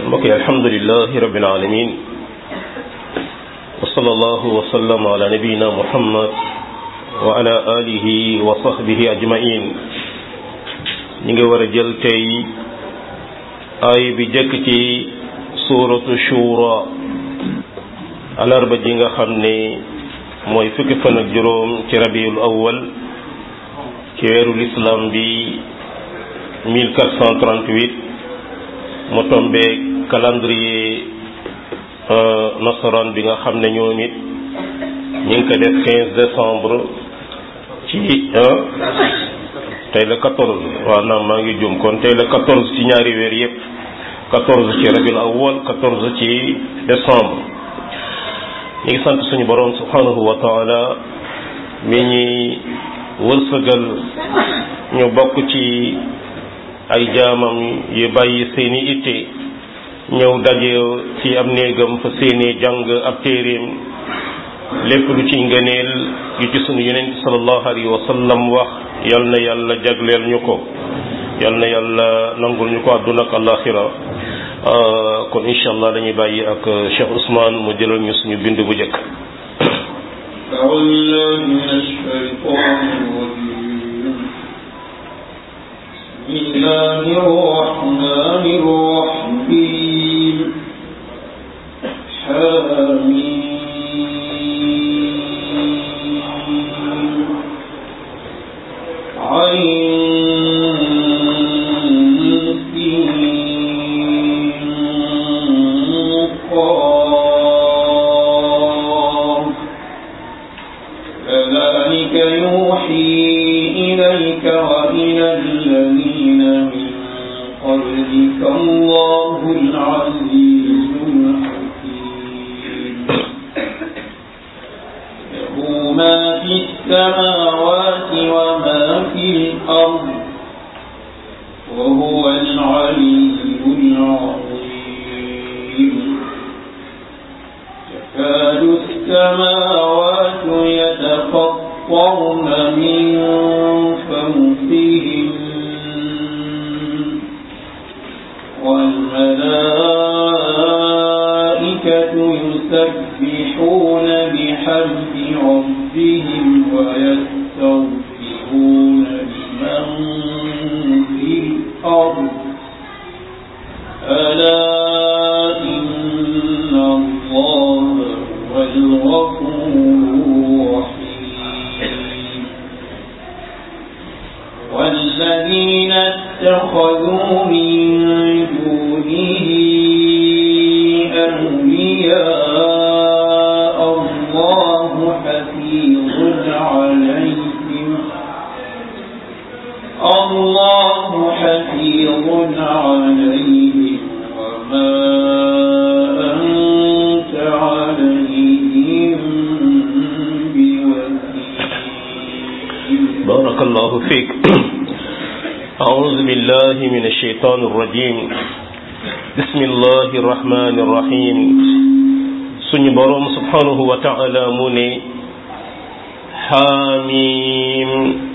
mbokk yi alhamdulilahi rabbil alamin wa sallallahu wa sallam ala nabiyina muhammad wa ala alihi wa sahbihi ajmain ñi ngi war a jël tey ay bi jëkk ci suuratu shura alarba ji nga xam ne mooy fukki fan ak juróom ci rabiul awwal ci weeru l'islam bi 1438 mu tombé calendrier nasaraan bi nga xam ne ñoom it ñu ngi ko def 15 décembre ci tey la 14 waaw naam maa ngi jum kon tey la 14 ci ñaari weer yépp 14 ci rabiul awwal 14 ci décembre ñu ngi sant suñu boroom subhanahu wa taala mi ñuy wërsëgal ñu bokk ci ay jaamam yu bàyyi seeni itte ñëw daje ci am néegam fa seeni jàng ab téeréem lépp lu ci ngëneel yu ci sunu yonent sallallahu alayhi wa sallam wax yal na yàlla jagleel ñu ko yal na yàlla nangul ñu ko àdduna ak àllaaxira kon incha allah dañuy bàyyi ak Cheikh Ousmane mu jëlal ñu suñu bind bu njëkk بسم الله الرحمن الرحيم حميم عين كذلك يوحي إليك وإلى الذين من قبلك الله العزيز الحكيم له ما في السماوات وما في الأرض وهو العلي العظيم تكاد السماوات يتفطرن من فوقهم والملائكة يسبحون بحمد ربهم ويستغفرون لمن في الأرض ألا إن الله هو الغفور الرحيم والذين اتخذوا من دونه أولياء الله حفيظ عليهم الله حفيظ عليهم وما أنت عليهم بوكيل بارك الله فيك أعوذ بالله من الشيطان الرجيم بسم الله الرحمن الرحيم suñu boroom subhanahu wa ta'ala mu ne xaamim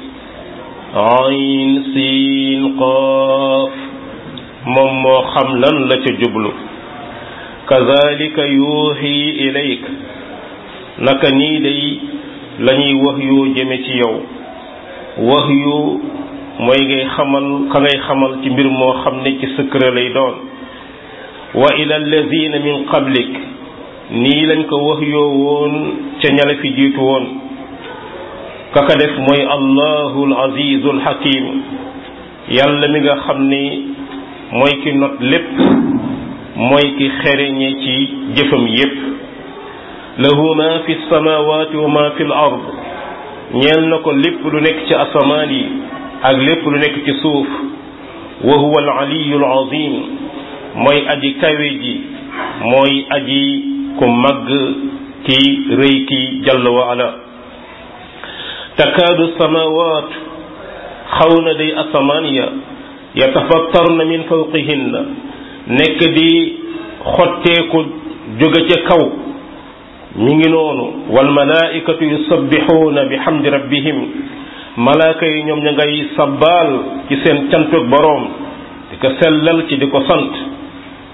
ayn siin qaaf moom moo xam lan la ca jublu kazalika yuuxi ilayk naka nii day lañuy wax yu jëme ci yow wax yu mooy ngay xamal ka ngay xamal ci mbir moo xam ne ci secret lay doon wa ila alladina min qablik nii lañ ko wax yoo woon ca ñala fi jiitu woon kaka def mooy allahu alazizu alxakim yàlla mi nga xam ni mooy ki not lépp mooy ki xereñe ci jëfam yépp lahu ma fi samawati wa ma fi l ard ñeel na ko lépp lu nekk ci asamaan yi ak lépp lu nekk ci suuf wa huwa al aliyu al azim mooy aji kawe ji mooy aji ku màgg ki rëy ki jalla wa ala takaadu samawaat xaw na day asamaan ya yatafattarna min fawqihinna nekk di xotteeku jóge ca kaw mi ngi noonu wal malaikatu yusabbixuuna bi hamdi rabbihim malaaka yi ñoom ña ngay sabbaal ci seen cantuk boroom di ko sellal ci di ko sant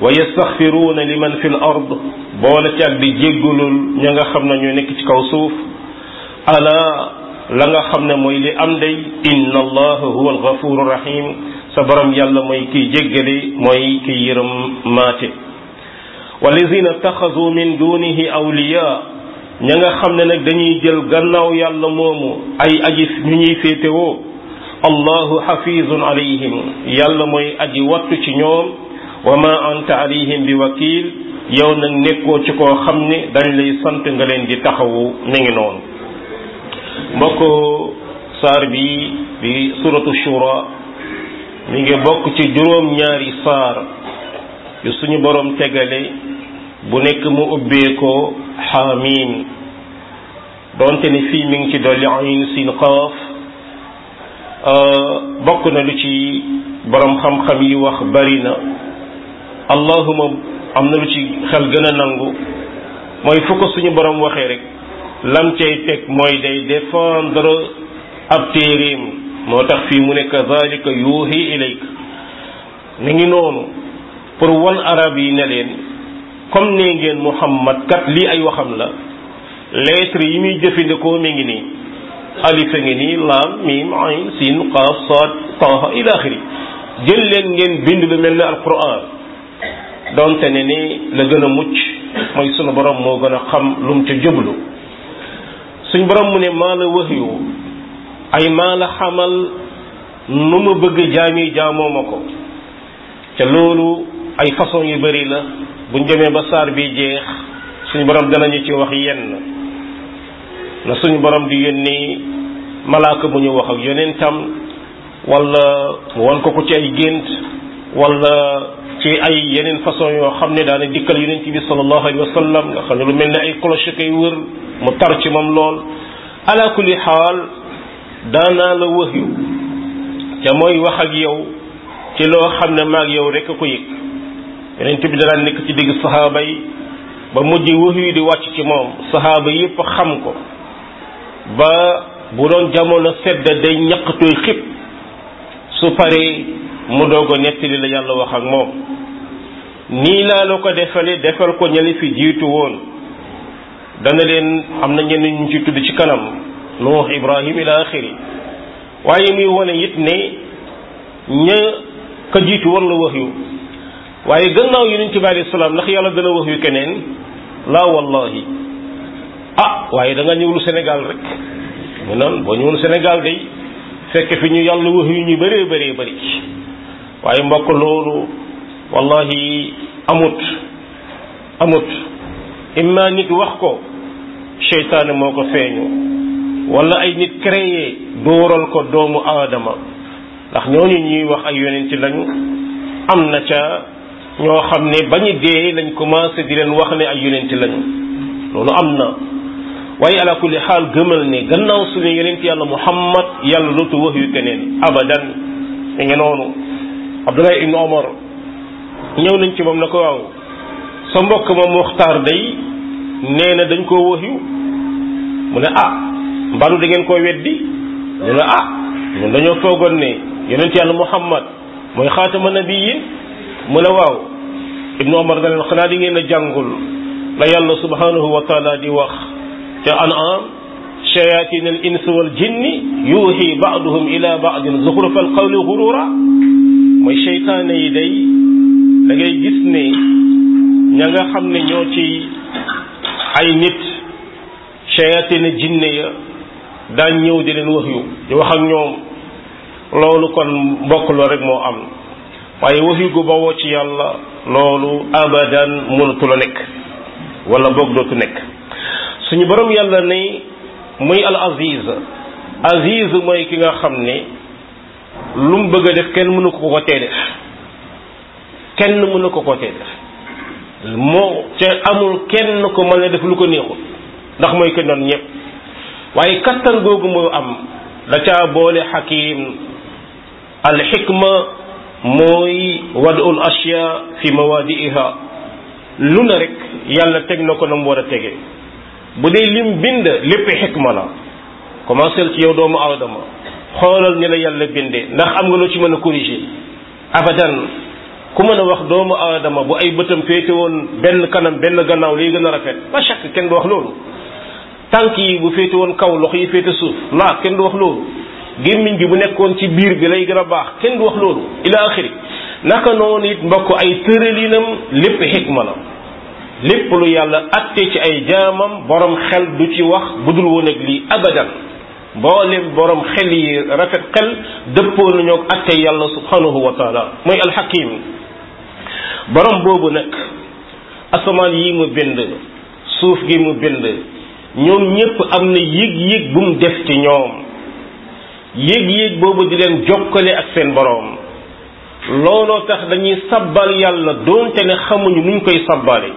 wa yastaxfiruuna liman fi l ard boole ci ak di jéggulul ña nga xam ne ñoo nekk ci kaw suuf ala la nga xam ne mooy li am day inna allaha huwa alghafuru rahim sa borom yàlla mooy kiy jéggale mooy kiy yërëm maate walladina taxasu min dunihi awliya ña nga xam ne nag dañuy jël gannaaw yàlla moomu ay aji ñu ñuy féetewoo allahu xafizun alayhim yàlla mooy aji wattu ci ñoom wa ma anta alayhim bi wakil yow nag nekkoo ci koo xam ne dañ lay sant nga leen di taxawu mi ngi noonu mbokk saar bi bi suratu shura mi ngi bokk ci juróom ñaari saar yu suñu borom tegale bu nekk mu ubbee ko xaamiin donte ni fii mi ngi ci dolli ayn sin qaaf bokk na lu ci borom xam-xam yi wax bari na allahuma am na lu ci xel gën a nangu mooy fu ko suñu borom waxee rek lam cay teg mooy day défendre ab téeréem moo tax fii mu ne kazalika yuuhi ilayk ni ngi noonu pour wan arab yi ne leen comme ne ngeen muhammad kat lii ay waxam la lettre yi muy jëfandikoo mi ngi nii alifa ngi nii laam miim ayn siin qaaf saad taaha ila axiri jël leen ngeen bind lu mel ne alquran donte ne ni la gën a mucc mooy sunu borom moo gën a xam lu mu ca jublu suñ borom mu ne maa la waxyu ay maa la xamal nu mu bëgg jaami jaamoo ma ko te loolu ay façon yu bari la buñ demee ba saar bi jeex suñu borom danañu ci wax yenn na suñu borom di yónni malaaka bu ñu wax ak yonentam wala mu wan ko ko ci ay gént wala ci ay yeneen façon yoo xam ne daana dikkal yonent bi sallallahu alayhi wa sallam nga xam ne lu mel ne ay cloche kay wër mu tar ci moom lool ala kulli xaal daanaa la wax yu te mooy wax ak yow ci loo xam ne maag yow rek a ko yëg yonent bi danaan nekk ci digg saxaaba yi ba mujj wax yu di wàcc ci moom saxaaba yépp xam ko ba bu doon jamono sedd day ñaqtuy xib su paree mu doog a nettali la yàlla wax ak moom nii laa la ko defale defal ko ñali fi jiitu woon dana leen am na ñenn ñu ci tudd ci kanam nuux ibrahim ila axiri waaye muy wane it ne ña ka jiitu woon la wax yu waaye gannaaw yonent bi alayhi salaam ndax yàlla dana wax yu keneen laa wallahi ah waaye da nga ñëwlu Sénégal rek mu naan boo ñëwul Sénégal day fekk fi ñu yàlla wax yu ñu bëree bëree bëri waaye mbokk loolu wallahi amut amut imma nit wax ko seytaane moo ko feeñu wala ay nit créé dóoral ko doomu aadama ndax ñooñu ñuy wax ay yonent lañu am na ca ñoo xam ne bañu dee lañ commencé di leen wax ne ay yonent lañu loolu am na waaye ala kulli xaal gëmal ne gannaaw suñu yonent yàlla muhammad yàlla dootu wax yu keneen abadan mi ngi noonu abdullah ibnu omar ñëw nañ ci moom na ko waaw sa mbokk ma muxtaar day nee na dañ koo wax yu mu ne ah mbaru da ngeen koo weddi ñu ne ah ñun dañoo foogoon ne yonent yàlla muhammad mooy xaatama nabiyin mu ne waaw ibnu omar da leen xanaa di ngeen a jàngul la yàlla subhanahu wa taala di wax ca an'am shayatin al ins wal jinni yuuxi baaduhum ila baadin zuxrufa al qawli gurura mooy seytaane yi day da ngay gis ne ña nga xam ne ñoo ci ay nit shayatin jinne ya daan ñëw di leen wax yu di wax ak ñoom loolu kon mbokk loo rek moo am waaye wax yu gu bawoo ci yàlla loolu abadan mënatu la nekk wala boog dootu nekk suñu borom yàlla ne muy al aziz aziz mooy ki nga xam ne lu mu bëgg a def kenn mënu ko ko tee def kenn mënu ko ko tee def moo te amul kenn ko mën a def lu ko neexul ndax mooy ko noonu ñëpp waaye kattan googu moo am da caa boole xakim al xikma mooy wadul ashya fi mawadi'iha lu na rek yàlla teg na ko na mu war a tege bu dee lim bind lépp xikma la commencé ci yow doomu aadama xoolal ni la yàlla bindee ndax am nga loo ci mën a corriger abadan ku mën a wax doomu aadama bu ay bëtam féete woon benn kanam benn gannaaw lay gën a rafet la chaque kenn du wax loolu tànk yi bu féete woon kaw loxo yi féete suuf laa kenn du wax loolu gémmiñ bi bu nekkoon ci biir bi lay gën a baax kenn du wax loolu ila axiri naka noonu it mbokk ay tëralinam lépp xikma la lépp lu yàlla atte ci ay jaamam borom xel du ci wax budul woon ak lii abadan mboolem borom xel yi rafet xel dëppoo nañoo ak atte yàlla subhanahu wa taala mooy alxakim borom boobu nag asamaan yi mu bind suuf gi mu bind ñoom ñépp am na yëg-yëg bu mu def ci ñoom yëg-yëg boobu di leen jokkale ak seen borom looloo tax dañuy sabbal yàlla doonte ne xamuñu nuñ koy sabbale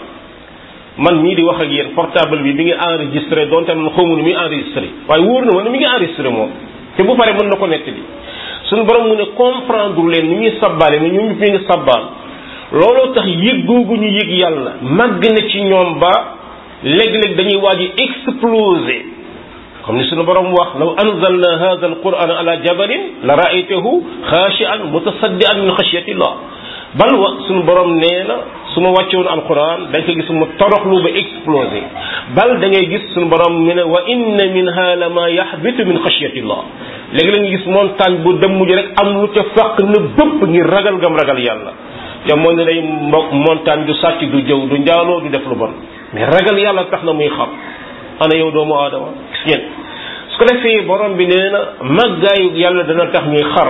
man mii di wax ak yéen portable bi bi ngi enregistré doonte man xamu nu muy enregistré waaye wóor na ma ne mi ngi enregistré moom te bu pare mën na ko nettali suñu borom mu ne comprendre leen ni ñuy sabbale ne ñoom ñu ngi sabbal looloo tax yëg googu ñu yëg yàlla màgg na ci ñoom ba léeg-léeg dañuy waaj a exploser comme ni suñu borom wax law anzalna hadha alquran ala jabalin la raaytahu xaashian mutasaddian min xashyatillah bal wa suñu borom nee na su ma wàccewoon alquran da nga ko gis mu toroxlu ba explosé bal da ngay gis suñu borom mu ne wa inna minha la ma yaxbitu min xashyatillah léegi la nga gis montagne bu dem mujj rek am lu ca fàq na bëpp ngir ragal gam ragal yàlla yow moo ne day mbokk montagne du sàcc du jëw du njaaloo du def lu bon mais ragal yàlla tax na muy xam ana yow doomu aadama gis ngeen su ko defee borom bi nee na màggaayu yàlla dana tax ñuy xar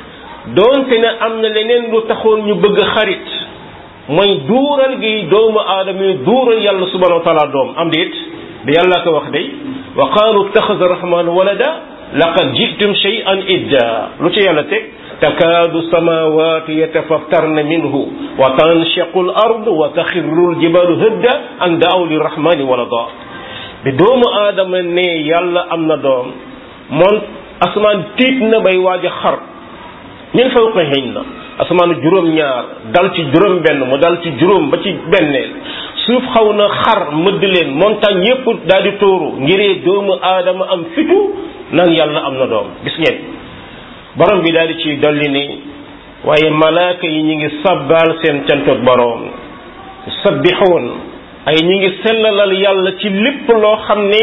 doonte ne am na leneen lu taxoon ñu bëgg xarit mooy duural gi doomu aadama yi duural yàlla subhanahu wa taala doom am déet da yàlla ko wax day wa qaalu ittaxada rahmanu walada laqad jitum shay'an idda lu ci yàlla teg takaadu samawatu yatafattarna minhu wa tanshaqu al ardu wa taxirru al jibalu hëdda an daaw li rahmani walada bi doomu aadama ne yàlla am na doom moom asamaan tiit na bay waaj a xar min fawqihinna asamaanu juróom-ñaar dal ci juróom-benn mu dal ci juróom ba ci benneel suuf xaw na xar mëdd leen montagne yépp daal di tóoru ngiree doomu aadama am fitu naan yàlla am na doom gis ngeen borom bi daal di ci dolli ni waaye malaaka yi ñi ngi sabbaal seen cantoog borom sabbixoon ay ñi ngi sellalal yàlla ci lépp loo xam ne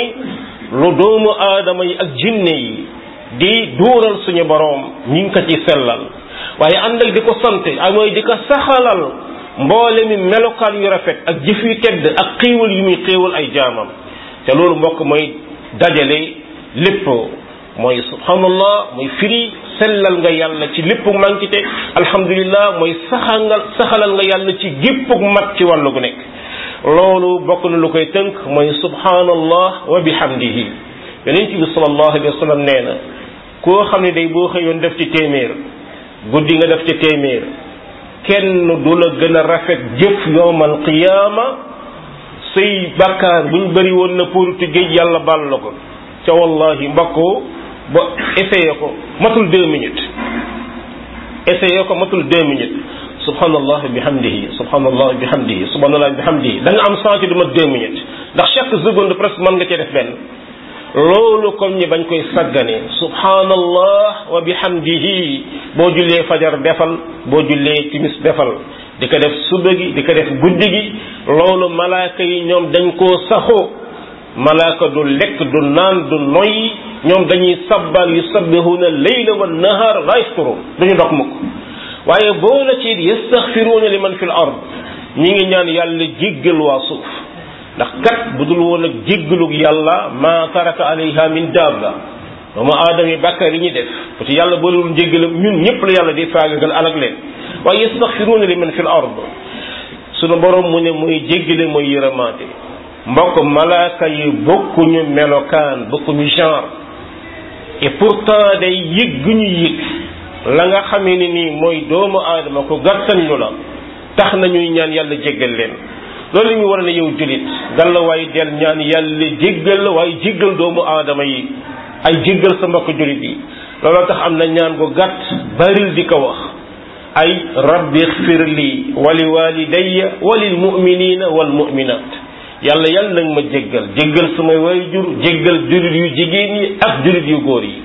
lu doomu aadama yi ak jinne yi di duural suñu boroom ñi ngi ko ci sellal waaye ànd ak di ko sant ay mooy di ko saxalal mboole mi melokaan yu rafet ak jëf yu tedd ak xéewal yu muy xéewal ay jaamam te loolu mbokk mooy dajale lépp mooy subhanallah mooy firi sellal nga yàlla ci lépp mànkite alhamdulillah mooy saxangal saxalal nga yàlla ci géppuk mat ci wàllu gu nekk loolu bokk na lu koy tënk mooy subhanallah wa bihamdihi yonent bi sallallahu alayhi wa sallam nee na koo xam ne day boo xëyoon def ci téeméer guddi nga def ci téeméer kenn du la gën a rafet jëf yowmal qiyaama say bàkkaar buñ bëri woon na pour ti géej yàlla baal la ko ca wallahi mbakkoo ba essayé ko matul deux minutes essayé ko matul deux minutes subhanallah bihamdihi subhanallah bihamdihi subhanallah bihamdihi da nga am senti du mat deux minutes ndax chaque seconde presque mën nga cee def benn loolu comme ñi bañ koy saggane subhanallah wa bihamdihi boo jullee fajar defal boo jullee timis defal di ko def suba gi di ko def guddi gi loolu malaaka yi ñoom dañ koo saxoo malaaka du lekk du naan du noyyi ñoom dañuy sabbal yusabbihuna leyla wa nahar la yafturun duñu dog mukk waaye boo la ci yastaxfiruuna liman fi l ard ñi ngi ñaan yàlla jéggal waa suuf ndax kat bu dul woon ak jéggalug yàlla ma taraka alayha min dabba doomu aadama yi bàkkaar yi ñuy def parce que yàlla boolewul njéggalam ñun ñëpp la yàlla di faagagal alag leen waaye yastaxfiruuna liman fi l ard sunu borom mu ne muy jéggale mooy yërëmaate mbokk malaaka yi bokkuñu melokaan bokkuñu genre et pourtant day yëg gu ñu yëg la nga xamee ni nii mooy doomu aadama ko gàttan ñu la tax na ñuy ñaan yàlla jéggal leen loolu ñu war a ne yow julit gal la waaye del ñaan yàlla jéggal la waaye jéggal doomu aadama yi ay jéggal sa mbokk julit yi looloo tax am na ñaan gu gàtt baril di ko wax ay rabbi xfir li wali walidayya walil muminina wal muminat yàlla yàlla nag ma jéggal jéggal samay waajur jéggal julit yu jigéen yi ak julit yu góor yi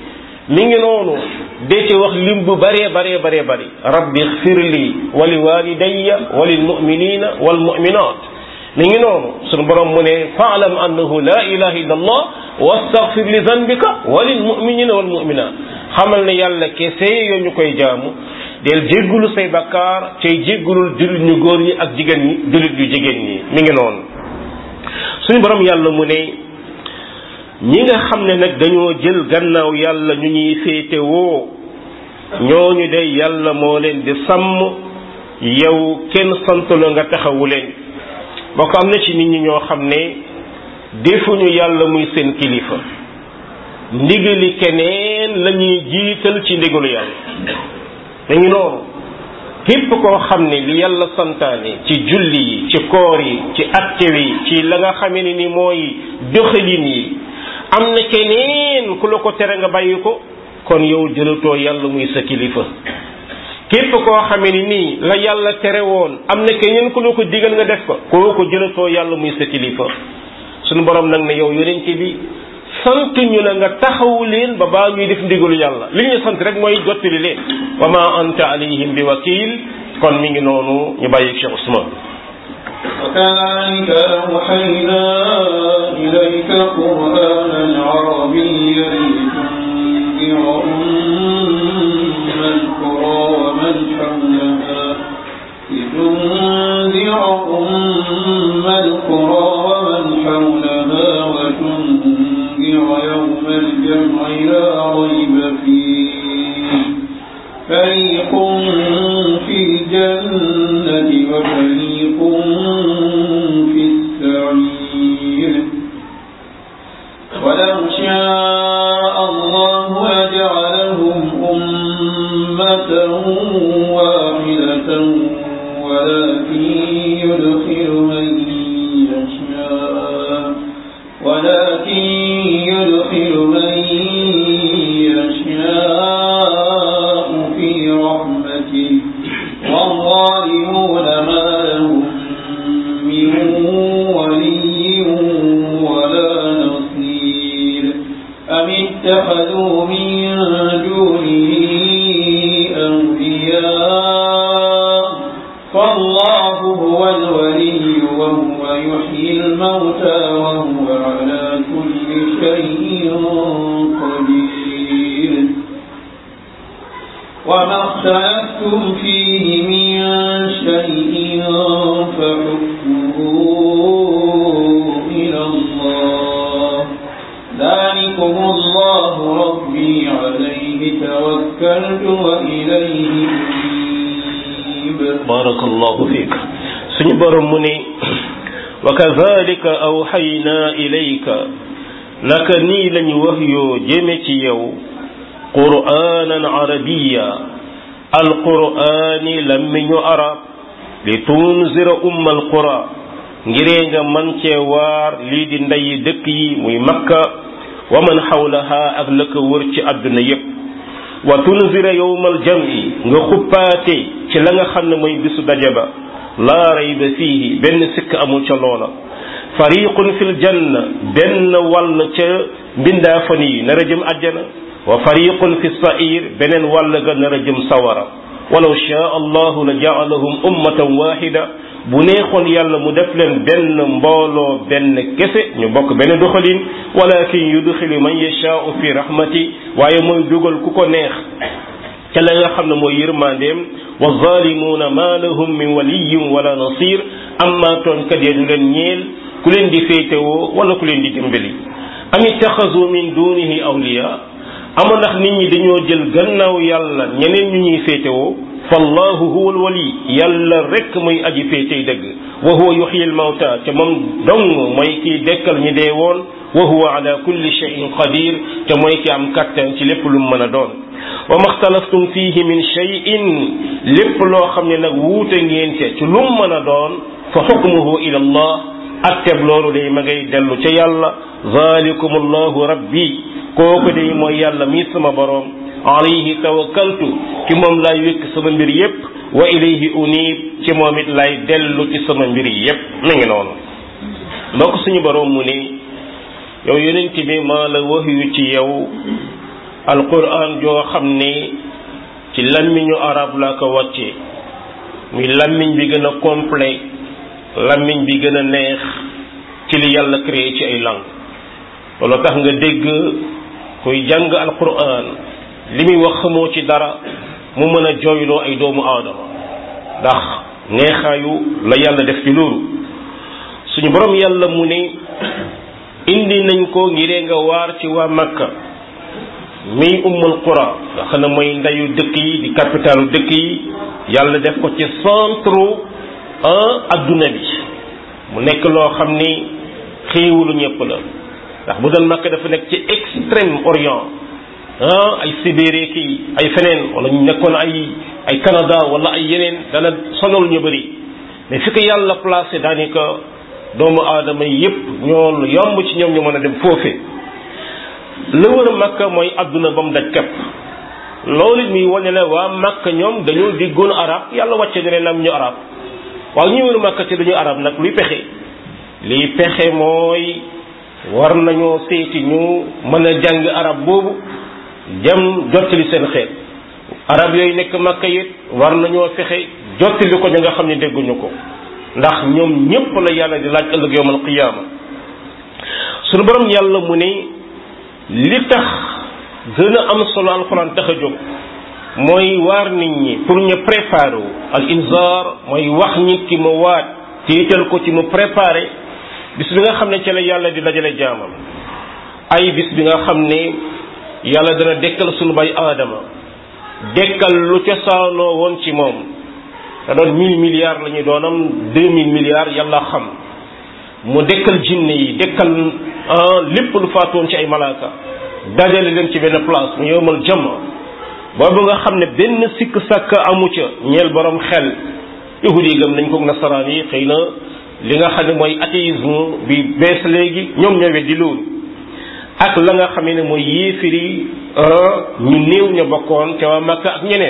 mi ngi noonu de ci wax lim bu bëree bëree bëree bëri rabbi xfir li wa li walidayya wa lil muminina wal muminat mi ngi noonu sunu borom mu ne faalam annahu la ilaha illa allah wastaghfir li zanbika wa lil muminina wal muminat xamal ne yàlla kese yoo ñu koy jaamu del jéggulu say bakkaar cay jéggulul jullit ñu góor ñi ak jigéen ñi jullit yu jigéen ñi mi ngi noonu suñu borom yàlla mu ne ñi nga xam ne nag dañoo jël gannaaw yàlla ñu ñuy féete woo ñooñu de yàlla moo leen di sàmm yow kenn sant la nga taxawu leen boo ko am na ci nit ñi ñoo xam ne defuñu yàlla muy seen kilifa ndigali keneen la ñuy jiital ci ndigalu yàlla dañu noonu képp koo xam ne li yàlla santaane ci julli yi ci koor yi ci acte yi ci la nga xamee ne ni mooy doxalin yi am na keneen ku la ko tere nga bàyyi ko kon yow jëlatoo yàlla muy sa kilifa képp koo xamee ni nii la yàlla tere woon am na keneen ku la ko digal nga def ko koo ko jëlatoo yàlla muy sa kilifa suñu borom nag ne yow yonente bi sant ñu la nga taxawu leen ba baa ñuy def ndigalu yàlla li ñu sant rek mooy jottali leen wa ma anta alayhim bi wakil kon mi ngi noonu ñu bàyyi Cheikh Ousmane وكذلك أوحينا إليك قرآنا عربيا لتنذر أم القرى ومن حولها لتنذر أم القرى ومن حولها وتنذر يوم الجمع لا ريب فيه فريق في الجنة وفريق في السعير ولو شاء الله لجعلهم أمة واحدة ولكن يدخل من يشاء ولكن يدخل من يشاء في رحمته والظالمون ما لهم من ولي ولا نصير أم اتخذوا من دونه أولياء فالله هو الولي وهو يحيي الموتى وهو على كل شيء قدير وما اختلفتم فيه من شيء فحكمه إلى الله ذلكم الله ربي عليه توكلت وإليه أنيب بارك الله فيك suñu borom mu ne wa kadhalika awxayna ilayka naka nii lañu wax yoo jëme ci yow qur'anan arabiya alqur'ani lammiñu arab li tunzira umma alqura ngiree nga man cee waar lii di ndeyi dëkk yi muy makka wa man xawlaha ak la ko wër ci àdduna yépp wa tunzira yowmal jam'i nga xuppaate ci la nga xam ne mooy bisu daje ba laa rayba fiihi benn sikk amul ca loola fariqun fil janna benn wàll ca mbindaafan yi nar a jëm àjjana wa fariqun fi sa'ir beneen wàll ga nar a jëm sawara walaw shaa allahu la ja'alahum ummatan wahida bu neexoon yàlla mu def leen benn mbooloo benn kese ñu bokk benn doxalin walakin yudxilu man yashaa'u fi rahmati waaye mooy dugal ku ko neex ca la nga xam ne mooy yërmandeem wa zalimuuna ma lahum min waliyin wala nasir amma tooñkat ya du leen ñeel ku leen di féetewoo wala ku leen di dimbali am ittaxasu min dunihi awliya ama ndax nit ñi dañoo jël gannaaw yàlla ñeneen ñu ñuy féetewoo fallahu huwa alwali yàlla rek muy aji féetey dëgg wa huwa yuxyi almawta te moom dong mooy kiy dekkal ñi dee woon wa huwa ala kulli shay'in qadir te mooy ki am kattan ci lépp lu mu mën a doon wa maxtalaftum fihi min shay'in lépp loo xam ne nag wuute ngeen ca ci lu mu mën a doon fa xukmuhu ila allah atteb loolu day ma ngay dellu ca yàlla zalikum allahu rabbi kooku day mooy yàlla mi sama boroom alayhi tawakkaltu ci moom laay wékk sama mbir yépp wa ilayhi unib ci moom it laay dellu ci sama mbir yépp mi ngi noonu mbokk suñu boroom mu ne yow yonent bi maa la wax yu ci yow alquran joo xam ne ci làmmiñu arab laa ko wàccee muy làmmiñ bi gën a complet làmmiñ bi gën a neex ci li yàlla créé ci ay langue loolu tax nga dégg kuy jàng alquran li muy wax xamoo ci dara mu mën a jooyloo ay doomu aadama ndax neexaayu la yàlla def ci loolu suñu borom yàlla mu ne indi nañ ko ngiree nga waar ci waa Makka miy ummul qura nga xam ne mooy ndeyu dëkk yi di capitalu dëkk yi yàlla def ko ci centre un adduna bi mu nekk loo xam ni xéewalu ñëpp la ndax bu doon Makka dafa nekk ci extrême orient ah ay Sibérie kii ay feneen wala ñu nekkoon ay ay Canada wala ay yeneen dana sonal ñu bëri mais fi ko yàlla placé daanaka doomu aadama yépp ñoo yomb ci ñoom ñu mën a dem foofee la wër Makka mooy adduna ba mu daj képp loolu muy wane la waa Makka ñoom dañoo déggoon arab yàlla wàcce ne leen am ñu arab waaw ñuy wër Makka ci dañu arab nag luy pexe liy pexe mooy war nañoo seeti ñu mën a jàng arab boobu dem jottali seen xeet arab yooyu nekk Makka it war nañoo fexe jottali ko ña nga xam ne dégguñu ko ndax ñoom ñépp la yàlla di laaj ëllëg yawmal qiyaama suñu borom yàlla mu ne li tax gën a am solo alxuraan tax a jóg mooy waar nit ñi pour ñu préparer wu al inzaar mooy wax nit ki mu waat tiital ko ci mu préparer bis bi nga xam ne ci la yàlla di dajale jaamam ay bis bi nga xam ne yàlla dana dekkal sunu bay aadama dekkal lu cosaanoo woon ci moom da doon mille milliards la ñuy doonam deux mille milliards yàlla xam mu dekkal jinne yi dekkal lépp lu faatoon ci ay malaaka dajale leen ci benn place mu yowmal jama boobu nga xam ne benn sikk sàkk amu ca ñeel borom xel yahudi yi gëm nañ ko nasaraan yi xëy na li nga xam ne mooy athéisme bi bees léegi ñoom ñoo weddi loolu ak la nga xam ne mooy yéefiri ñu néew ña bokkoon ca waa Makka ak ñeneen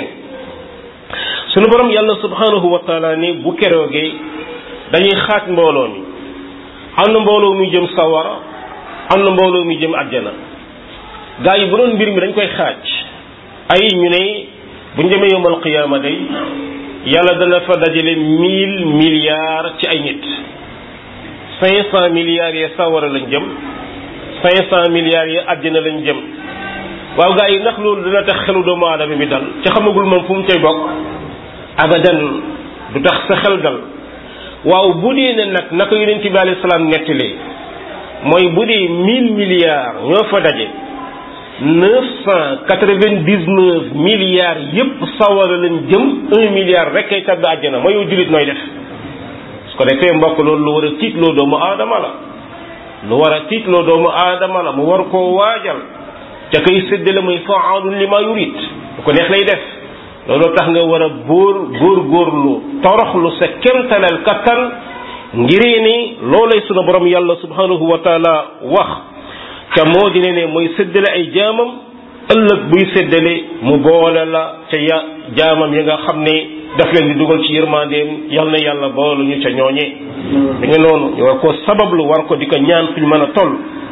sunu borom yàlla subhanahu wa taala ni bu keroogee dañuy xaaj mbooloo mi am na mbooloo muy jëm sawara am na mbooloo muy jëm àjjana gaa yi bu doon mbir mi dañ koy xaaj ay ñu ne bu ñu demee yowmal qiyaama day yàlla dana fa dajale mille milliards ci ay nit cinq cent milliards yi sawara lañ jëm cinq cent milliards yi àjjana lañ jëm waaw gaa yi ndax loolu dina tax xelu doomu aadama bi dal ci xamagul moom fu mu cay bokk abadan du tax sa xel dal waaw bu dee ne nag naka yonent bi alayhi salaam nettalee mooy bu dee mille milliards ñoo fa daje neuf cent quatre-vingt-dix-neuf milliards yépp sawara lañ jëm un milliard rek kay tabbi àjjana mooy yow jullit nooy def su ko defee mbokk loolu lu war a tiitloo doomu aadama la lu war a tiitloo doomu aadama la mu war koo waajal ca koy séddale muy fa'aalun lima yurid bu ko neex lay def loolu tax nga war a góor góor góorlu toroxlu sa kemtalal kattan ngiree ni loolay sunu borom yàlla subhanahu wa taala wax ca moo di ne ne mooy séddale ay jaamam ëllëg buy séddale mu boole la ca ya jaamam yi nga xam ne daf leen di dugal ci yërmandeem yal na yàlla boolu ñu ca ñooñee da nga noonu ñu war ko sabablu war ko di ko ñaan fu ñu mën a toll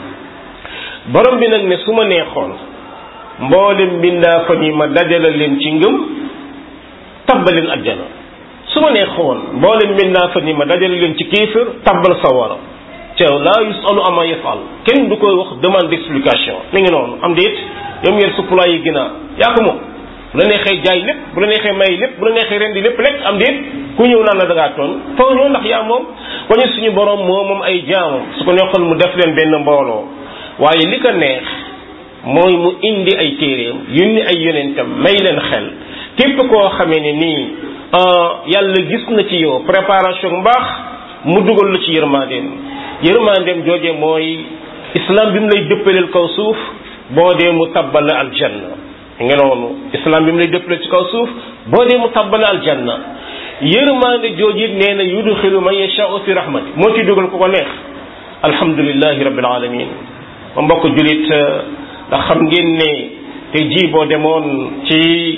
borom bi nag ne su ma neexoon mboolem mbindaa fa ni ma dajala leen ci ngëm tabbaleen ajjana su ma neexoon mboolem mbindaa fa ni ma dajala leen ci kéefër tabbal sawara ca laa yusalu ama yafal kenn du koy wax demande d'explication mi ngi noonu am déet yow ngeen supply yi ginnaaw yaa ko moom bu la neexee jaay lépp bu la neexee may lépp bu la neexee rendi lépp lekk am déet ku ñëw naan la da ngaa toon foo ñëw ndax yaa moom wañu suñu borom moo moom ay jaamam su ko neexoon mu def leen benn mbooloo waaye li ko neex mooy mu indi ay téeréem yónni ay yonentam may leen xel képp koo xamee ne nii yàlla gis na ci yow préparation mbaax mu dugal la ci yërmandeem yërmandeem jooje mooy islam bi mu lay dëppaleel kaw suuf boo dee mu tabbal la aljanna nga noonu islam bi mu lay dëppaleel ci kaw suuf boo dee mu tabbal la aljanna yërmande jooje nee na yudxilu man yashaau fi rahmati moo ci dugal ku ko neex alhamdulillahi rabbil alamin ma mbokk julit ndax xam ngeen ne te ji boo demoon ci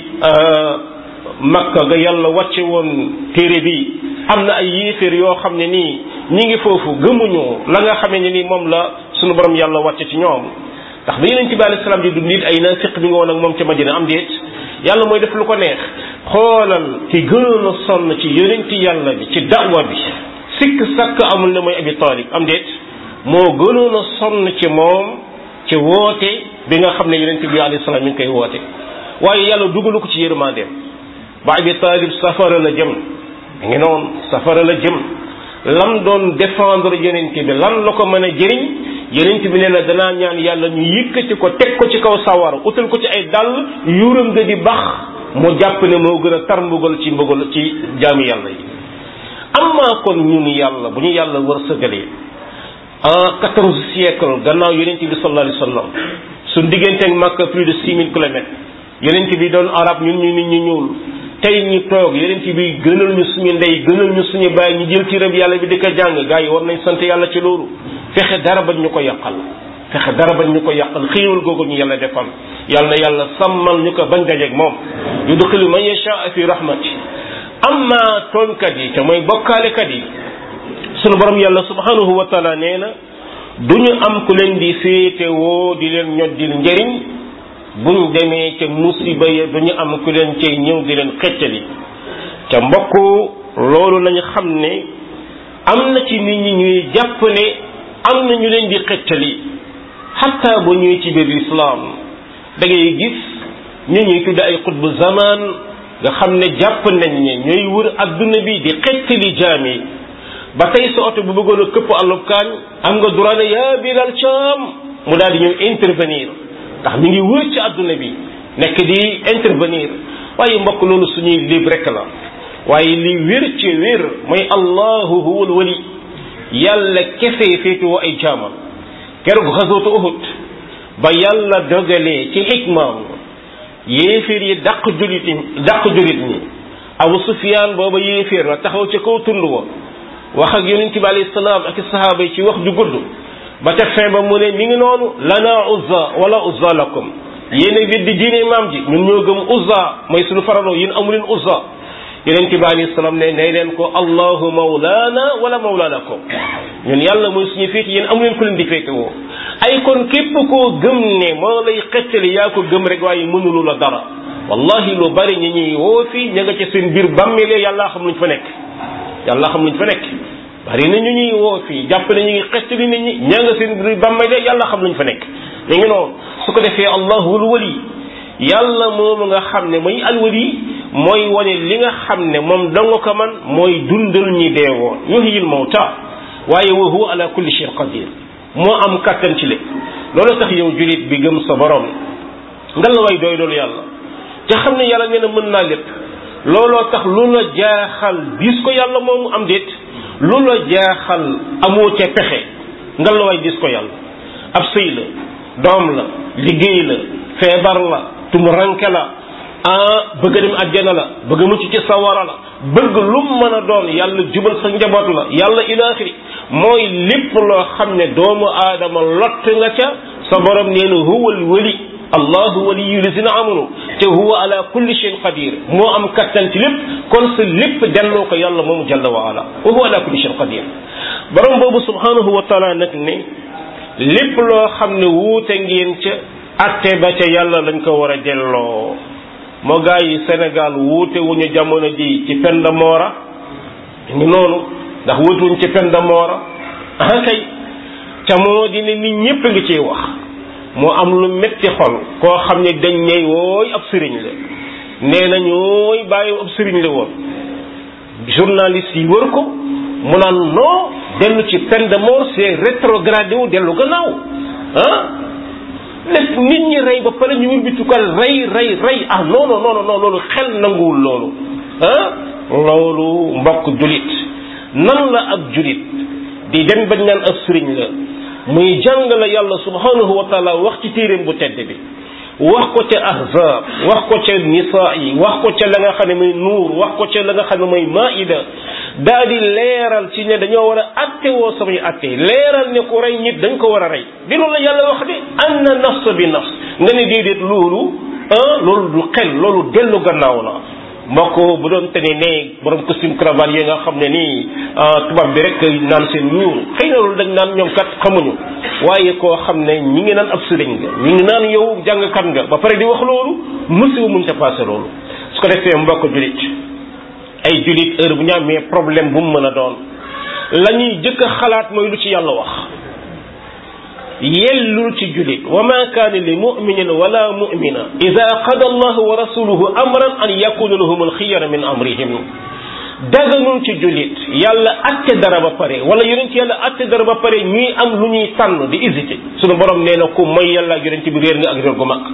makka ga yàlla wàcce woon téere bi am na ay yéeféer yoo xam ne nii ñi ngi foofu gëmuñu la nga xamee ne nii moom la sunu borom yàlla wàcce ci ñoom ndax ba yonent bi alayhi salaam di dund nit ay naafiq bi nga woon ak moom ca Madina am déet yàlla mooy def lu ko neex xoolal ki gënoon a sonn ci yonent yàlla bi ci da'wa bi sikk sakk amul ne mooy abi talib am déet moo gënoon a sonn ci moom ci woote bi nga xam ne yonent bi alayhi salaam mi ngi koy woote waaye yàlla dugalu ko ci yërmandeem ba abi talib safara la jëm mi ngi noonu safara la jëm lam doon défendre yonent bi lan la ko mën a jëriñ yonent bi nee na danaa ñaan yàlla ñu yëkkati ko teg ko ci kaw sawar utal ko ci ay dàll yuuram nga di bax mu jàpp ne moo gën a tar mbugal ci mbugal ci jaami yàlla yi amma kon ñun yàlla bu ñu yàlla war sëgalee en quatorze siècle gannaaw yonent bi sallallahu alayhi wa sallam suñ diggante ak Makka plus de six mille kilomètres yonent bi doon arab ñun ñu nit ñu ñuul tey ñu toog yonent bi gënal ñu suñu ndey gënal ñu suñu baay ñu jël ci rëb yàlla bi di ko jàng gars yi war nañ sant yàlla ci loolu fexe dara bañ ñu ko yàqal fexe dara bañ ñu ko yàqal xiiwal googu ñu yàlla defal yàlla na yàlla sàmmal ñu ko bañ dajeeg moom yudxilu man yashaa fi rahmati amma tooñkat yi te mooy bokkaalekat yi sunu borom yàlla subhanahu wa taala nee na du ñu am ku leen di féetewoo di leen ñoddil njëriñ buñ demee ca musiba ya du ñu am ku leen cay ñëw di leen xettali ca mbokk loolu nañu xam ne am na ci nit ñi ñuy jàpp ne am na ñu leen di xettali xatta bu ñuy ci biir lislaam da ngay gis ñu ñuy tudde ay xutbu zaman nga xam ne jàpp nañ ne ñooy wër adduna bi di xettali jaam yi ba tey sa oto bu bëggoon a këpp àllub kaañ am nga droit ne yaa Bilal Caam mu daal di ñëw intervenir ndax mi ngi wër ci adduna bi nekk di intervenir waaye mbokk loolu suñuy lib rek la waaye li wér ci wér mooy allahu huwal wali yàlla kese féetewoo ay jaamam keroog xasootu Uhud ba yàlla dogalee ci xikmaam yéeféer yi dàq julit ñi dàq julit ñi Abu Sufyaan booba yéeféer la taxaw ca kaw tund wa wax ak yonent bi alayhi salaam ak sahaaba yi ci wax ju gudd ba ca fin ba mu ne mi ngi noonu lana uzza wala uzza lakum yéen a weddi diine maam ji ñun ñoo gëm uzza mooy suñu faraloo yéen amuleen uzza yonent bi alayhi salaam ne nay leen ko allahu mawlana wala mawla lakum ñun yàlla mooy suñu féeti yéen amuleen ku leen di féete woo ay kon képp koo gëm ne moo lay xettali yaa ko gëm rek waaye mënulu la dara wallahi lu bari ñi ñuy woo fii ña nga ca seen biir bàmmeele yàlla xam luñ fa nekk yàlla xam luñ fa nekk bari na ñu ñuy woo fii jàpp ne ñu ngi xettali nit ñi ña nga seen biir bàmmeele yàlla xam luñ fa nekk ñu ngi noonu su ko defee allahul wali yàlla moomu nga xam ne mooy alwali mooy wane li nga xam ne moom danga ko man mooy dundal ñi deewoon yuhyil mawta waaye wa huwa ala kulli shay'in qadir moo am kàttan ci lépp loolu tax yow julit bi gëm sa borom nga la way doy loolu yàlla te xam ne yàlla nee na mën naa lépp looloo tax lu la jaaxal diis ko yàlla moomu am déet lu la jaaxal amoo ca pexe nga la way diis ko yàlla ab sëy la doom la liggéey la feebar la tumuranke la ah bëgg a dem àjjana la bëgg a mucc ci sawara la bëgg lu mën a doon yàlla jubal sa njaboot la yàlla ilaaxiri mooy lépp loo xam ne doomu aadama lott nga ca sa borom nee na huwal wali allahu waliyu lisina amanu te huwa ala kulli shay'in qadir moo am kattan ci lépp kon sa lépp delloo ko yàlla moomu jalla wa ala wa huwa ala kulli shay'in qadir borom boobu subhanahu wa taala nag ne lépp loo xam ne wuute ngeen ca atte ba ca yàlla lañ ko war a delloo moo gaa yi Sénégal wuute wuñu jamono ji ci penda moora ngi noonu ndax wuute wuñ ci penda moora ah kay ca moo di ne nit ñépp ngi ciy wax moo am lu metti xol koo xam ne dañ ñey wooy ab sëriñ la nee na ñooy bàyyi ab sëriñ la woon journaliste yi wër ko mu naan non dellu ci peine de mort c'est rétrogradé wu dellu gannaaw ah lépp nit ñi rey ba pare ñu wër tukal rey rey rey ah non non non non loolu xel nanguwul loolu ah loolu mbokk julit nan la ab julit di dem bañ naan ab sëriñ la muy jàng la yàlla subhanahu wa taala wax ci téeréem bu tedd bi wax ko ca ahzab wax ko ca nisaa yi wax ko ca la nga xam ne mooy nuur wax ko ca la nga xam ne mooy maida daa di leeral ci ne dañoo war a atte woo samay atte leeral ne ku rey nit dañ ko war a rey di loolu la yàlla wax de an na nafs bi nafs nga ne déedéet loolu ah loolu du xel loolu dellu gannaaw la mbokk bu doon te ne ne borom costume cravate yi nga xam ne nii tubaab bi rek naan seen ñuur xëy na loolu dañ naan ñoom kat xamuñu waaye koo xam ne ñi ngi naan ab sëriñ nga ñi ngi naan yow jàngkat nga ba pare di wax loolu musiba mun ta passé loolu su ko defee mbokk julit ay julit heure bu ñu amee problème bu mu mën a doon la ñuy jëkk a xalaat mooy lu ci yàlla wax yellul ci julit wa ma kaana li muminin wala mumina ida qada allahu wa rasuluhu amran an yakuna lahum alxiyara min amrihim daganul ci julit yàlla atte dara ba pare wala yonent yàlla atte dara ba pare ñuy am lu ñuy tànn di hésité sunu borom nee na ku mooy yàlla ak yonent bi réer nga ak réer gu mag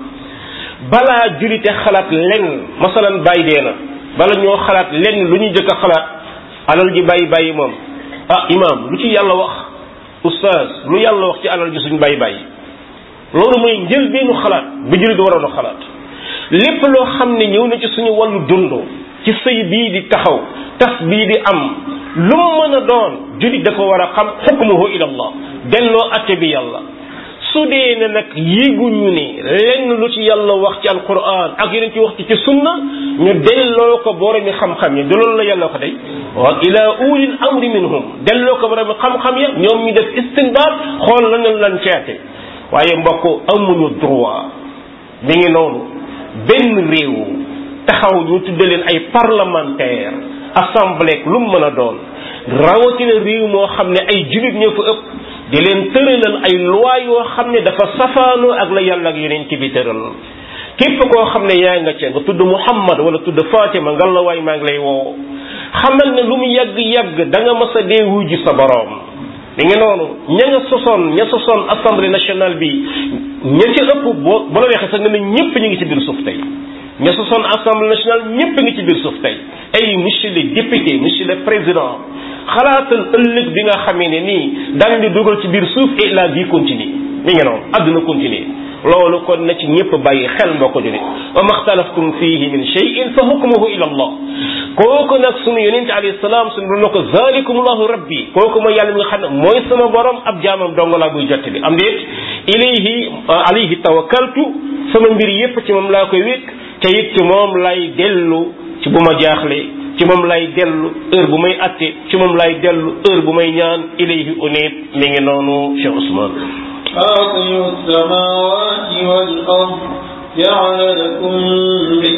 balaa julite xalaat lenn masalan bàyyi dee na bala ñoo xalaat lenn lu ñuy jëkk a xalaat alal ji bàyyi bàyyi moom ah imaam lu ci yàlla wax oustaz lu yàlla wax ci alal ji suñ bàyyi bàyyi loolu mooy njël bennu xalaat bu jullit waroon a xalaat lépp loo xam ne ñëw na ci suñu wàllu dund ci sëy bii di taxaw tas bii di am lu mu mën a doon jullit dafa war a xam xukmuhu ila allah delloo atte bi yàlla su dee ne nag yéeguñu ne lenn lu ci yàlla wax ci alquran ak yeneen ci wax ci ci sunna ñu delloo ko boromi xam-xam yi du loolu la yàlla ko day wa ila ulil amri minhum delloo ko boromi xam-xam ya ñoom ñu def istinbaat xool lan lan ceete waaye mbokk amuñu droit mi ngi noonu benn réew taxaw ñu tudde leen ay parlementaire assemblée lu mu mën a doon rawatina réew moo xam ne ay jullit ñoo fa ëpp di leen tëralal ay loi yoo xam ne dafa safaanoo ak la yàlla ak yeneen ci bi tëral képp koo xam ne yaa nga ca nga tudd Muhammad wala tudd Fatima nga la waay maa ngi lay woo xamal ne lu mu yàgg-yàgg da nga mas a dee wuji sa boroom mi ngi noonu ña nga sosoon ña sosoon assemblée nationale bi ña ci ëpp boo bu la weexee sax nga ne ñëpp ñu ngi ci biir suuf tey ña sosoon assemblée nationale ñëpp ngi ci biir suuf tey ay monsieur le député monsieur le président xalaatal ëllëg bi nga xamee ne nii daañu di dugal ci biir suuf et la vie continue mi ngi noonu àdduna continue loolu kon na ci ñëpp bàyyi xel mbokk julit wa maxtalaftum fihi min cheyin fa hukmuhu ila allah kooku nag sunu yonente alayhi salaam sunu doon na ko zalikum allahu rabbi kooku mooy yàlla mi nga xam ne mooy sama borom ab jaamam dong laa buy jot bi am déet ilayhi alayhi tawakkaltu sama mbir yépp ci moom laa koy wékk te it ci moom lay dellu ci bu ma jaaxle ci moom lay dellu heure bu may atte ci moom lay dellu heure bu may ñaan ilayhi unit mi ngi noonu Cheikh Ousmane فاطر السماوات والأرض جعل لكم من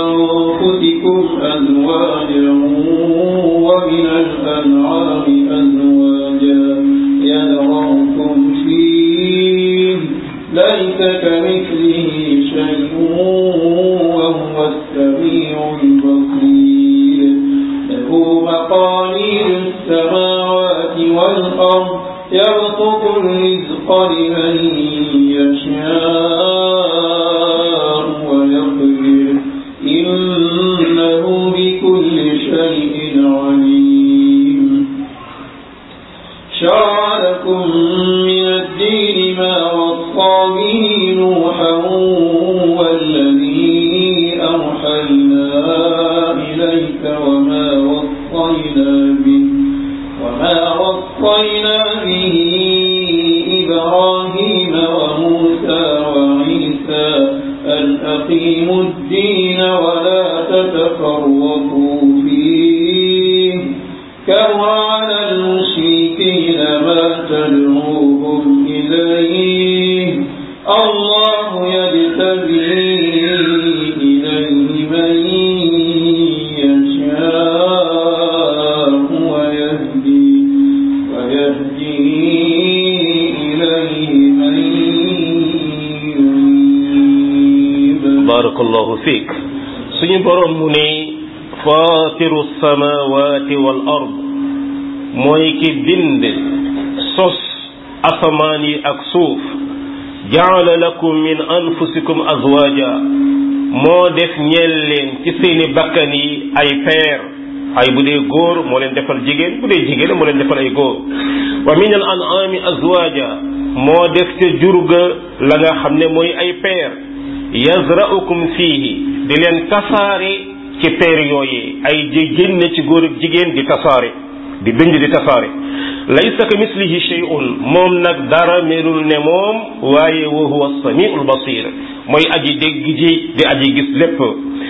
أنفسكم أزواجا ومن الأنعام أزواجا يذرأكم فيه ليس كمثله شيء وهو السميع البصير له مقاليد السماوات والأرض يبسط الرزق لمن يشاء ويقدر إنه بكل شيء عليم شرع لكم من الدين ما وصى به نوحا والذي أوحينا إليك وما وصينا به وما وصينا به إبراهيم وموسى وعيسى أن أقيموا الدين ولا تتفرقوا فيه كبر على المشركين ما تدعوهم إليه الله يجتبي إليه من يشاء ويهدي ويهدي إليه من ينيب barakallahu fiik suñu borom mu ne faatiru samawati wal ard mooy ki bind sos asamaan yi ak suuf jaala lakum min anfusikum azwaja moo def ñeel leen ci seeni bakkan yi ay peer ay bu dee góor moo leen defal jigéen bu dee jigéen moo leen defal ay góor wa min al an'ami azwaja moo def ca jurga la nga xam ne mooy ay peer yazra'ukum fiihi di leen tasaare ci peer yooyee ay ji génne ci góor ak jigéen di tasaare di bind di tasaare laysa ka mislihi shay'un moom nag dara melul ne moom waaye wa huwa samiul basir mooy aji dégg ji di aji gis lépp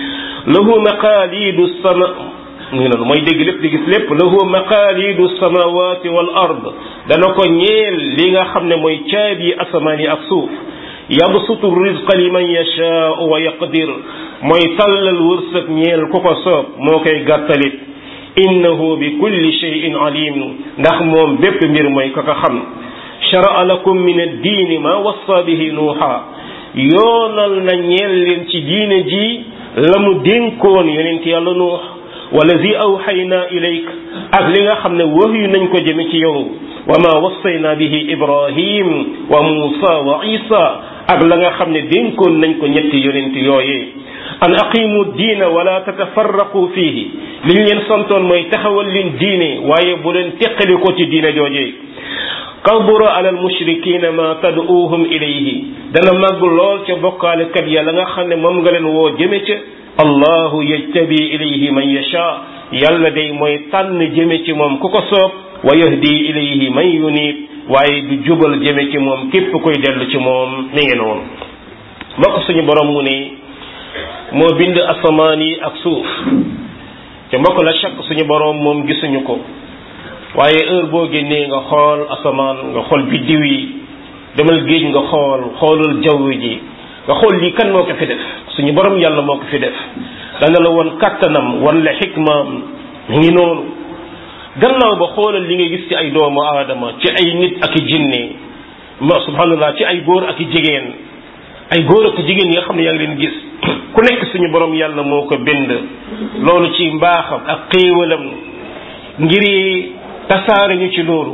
lahu maqaalidu sama mu ngi noonu mooy dégg lépp di gis lépp lahu maqaalidu samawati wal ard dana ko ñeel li nga xam ne mooy caabi asamaan yi ak suuf yabsutu rizqa liman yashaau wa yaqdir mooy tàllal wërsëg ñeel ku ko soob moo koy gàttalit innahu bi kulli shay'in alim ndax moom bépp mbir mooy ka ko xam shara'a lakum min ad-diini ma wassa bihi nuuha yoonal na ñeel leen ci diine ji la mu dénkoon yonent yàlla nuux wallazi awxayna ilayk ak li nga xam ne wahyu nañ ko jëme ci yow wa ma wassayna bihi ibrahim wa muusa wa isa ak la nga xam ne dénkoon nañ ko ñetti yonent yooyee an aqimu diina wala tatafarraqu fiihi li ñu leen santoon mooy taxawal leen diine waaye bu leen teqali ko ci diine joojee kabura ala almushrikina ma tad'uuhum ilayhi dana màgg lool ca bokkaalekat ya la nga xam ne moom nga leen woo jëme ca allahu yajtabi ilayhi man yasha yàlla day mooy tànn jëme ci moom ku ko soob wa yahdi ilayhi man yunib waaye du jubal jëme ci moom képp koy dellu ci moom ni ngi noonu mbokk suñu borom mu ne moo bind asamaan yi ak suuf te mbokk la chaque suñu borom moom gisuñu ko waaye heure boo génnee nga xool asamaan nga xool biddiw yi demal géej nga xool xoolal jaww ji nga xool lii kan moo ko fi def suñu borom yàlla moo ko fi def dana la won kàttanam wan la xikmaam mu ngi noonu gannaaw ba xoolal li nga gis ci ay doomu aadama ci ay nit ak i jinne ma subhanallah ci ay góor ak i jigéen ay góor ak jigéen yi nga xam ne yaa ngi leen gis ku nekk suñu borom yàlla moo ko bind loolu ci mbaaxam ak xéewalam ngir tasaare ñu ci loolu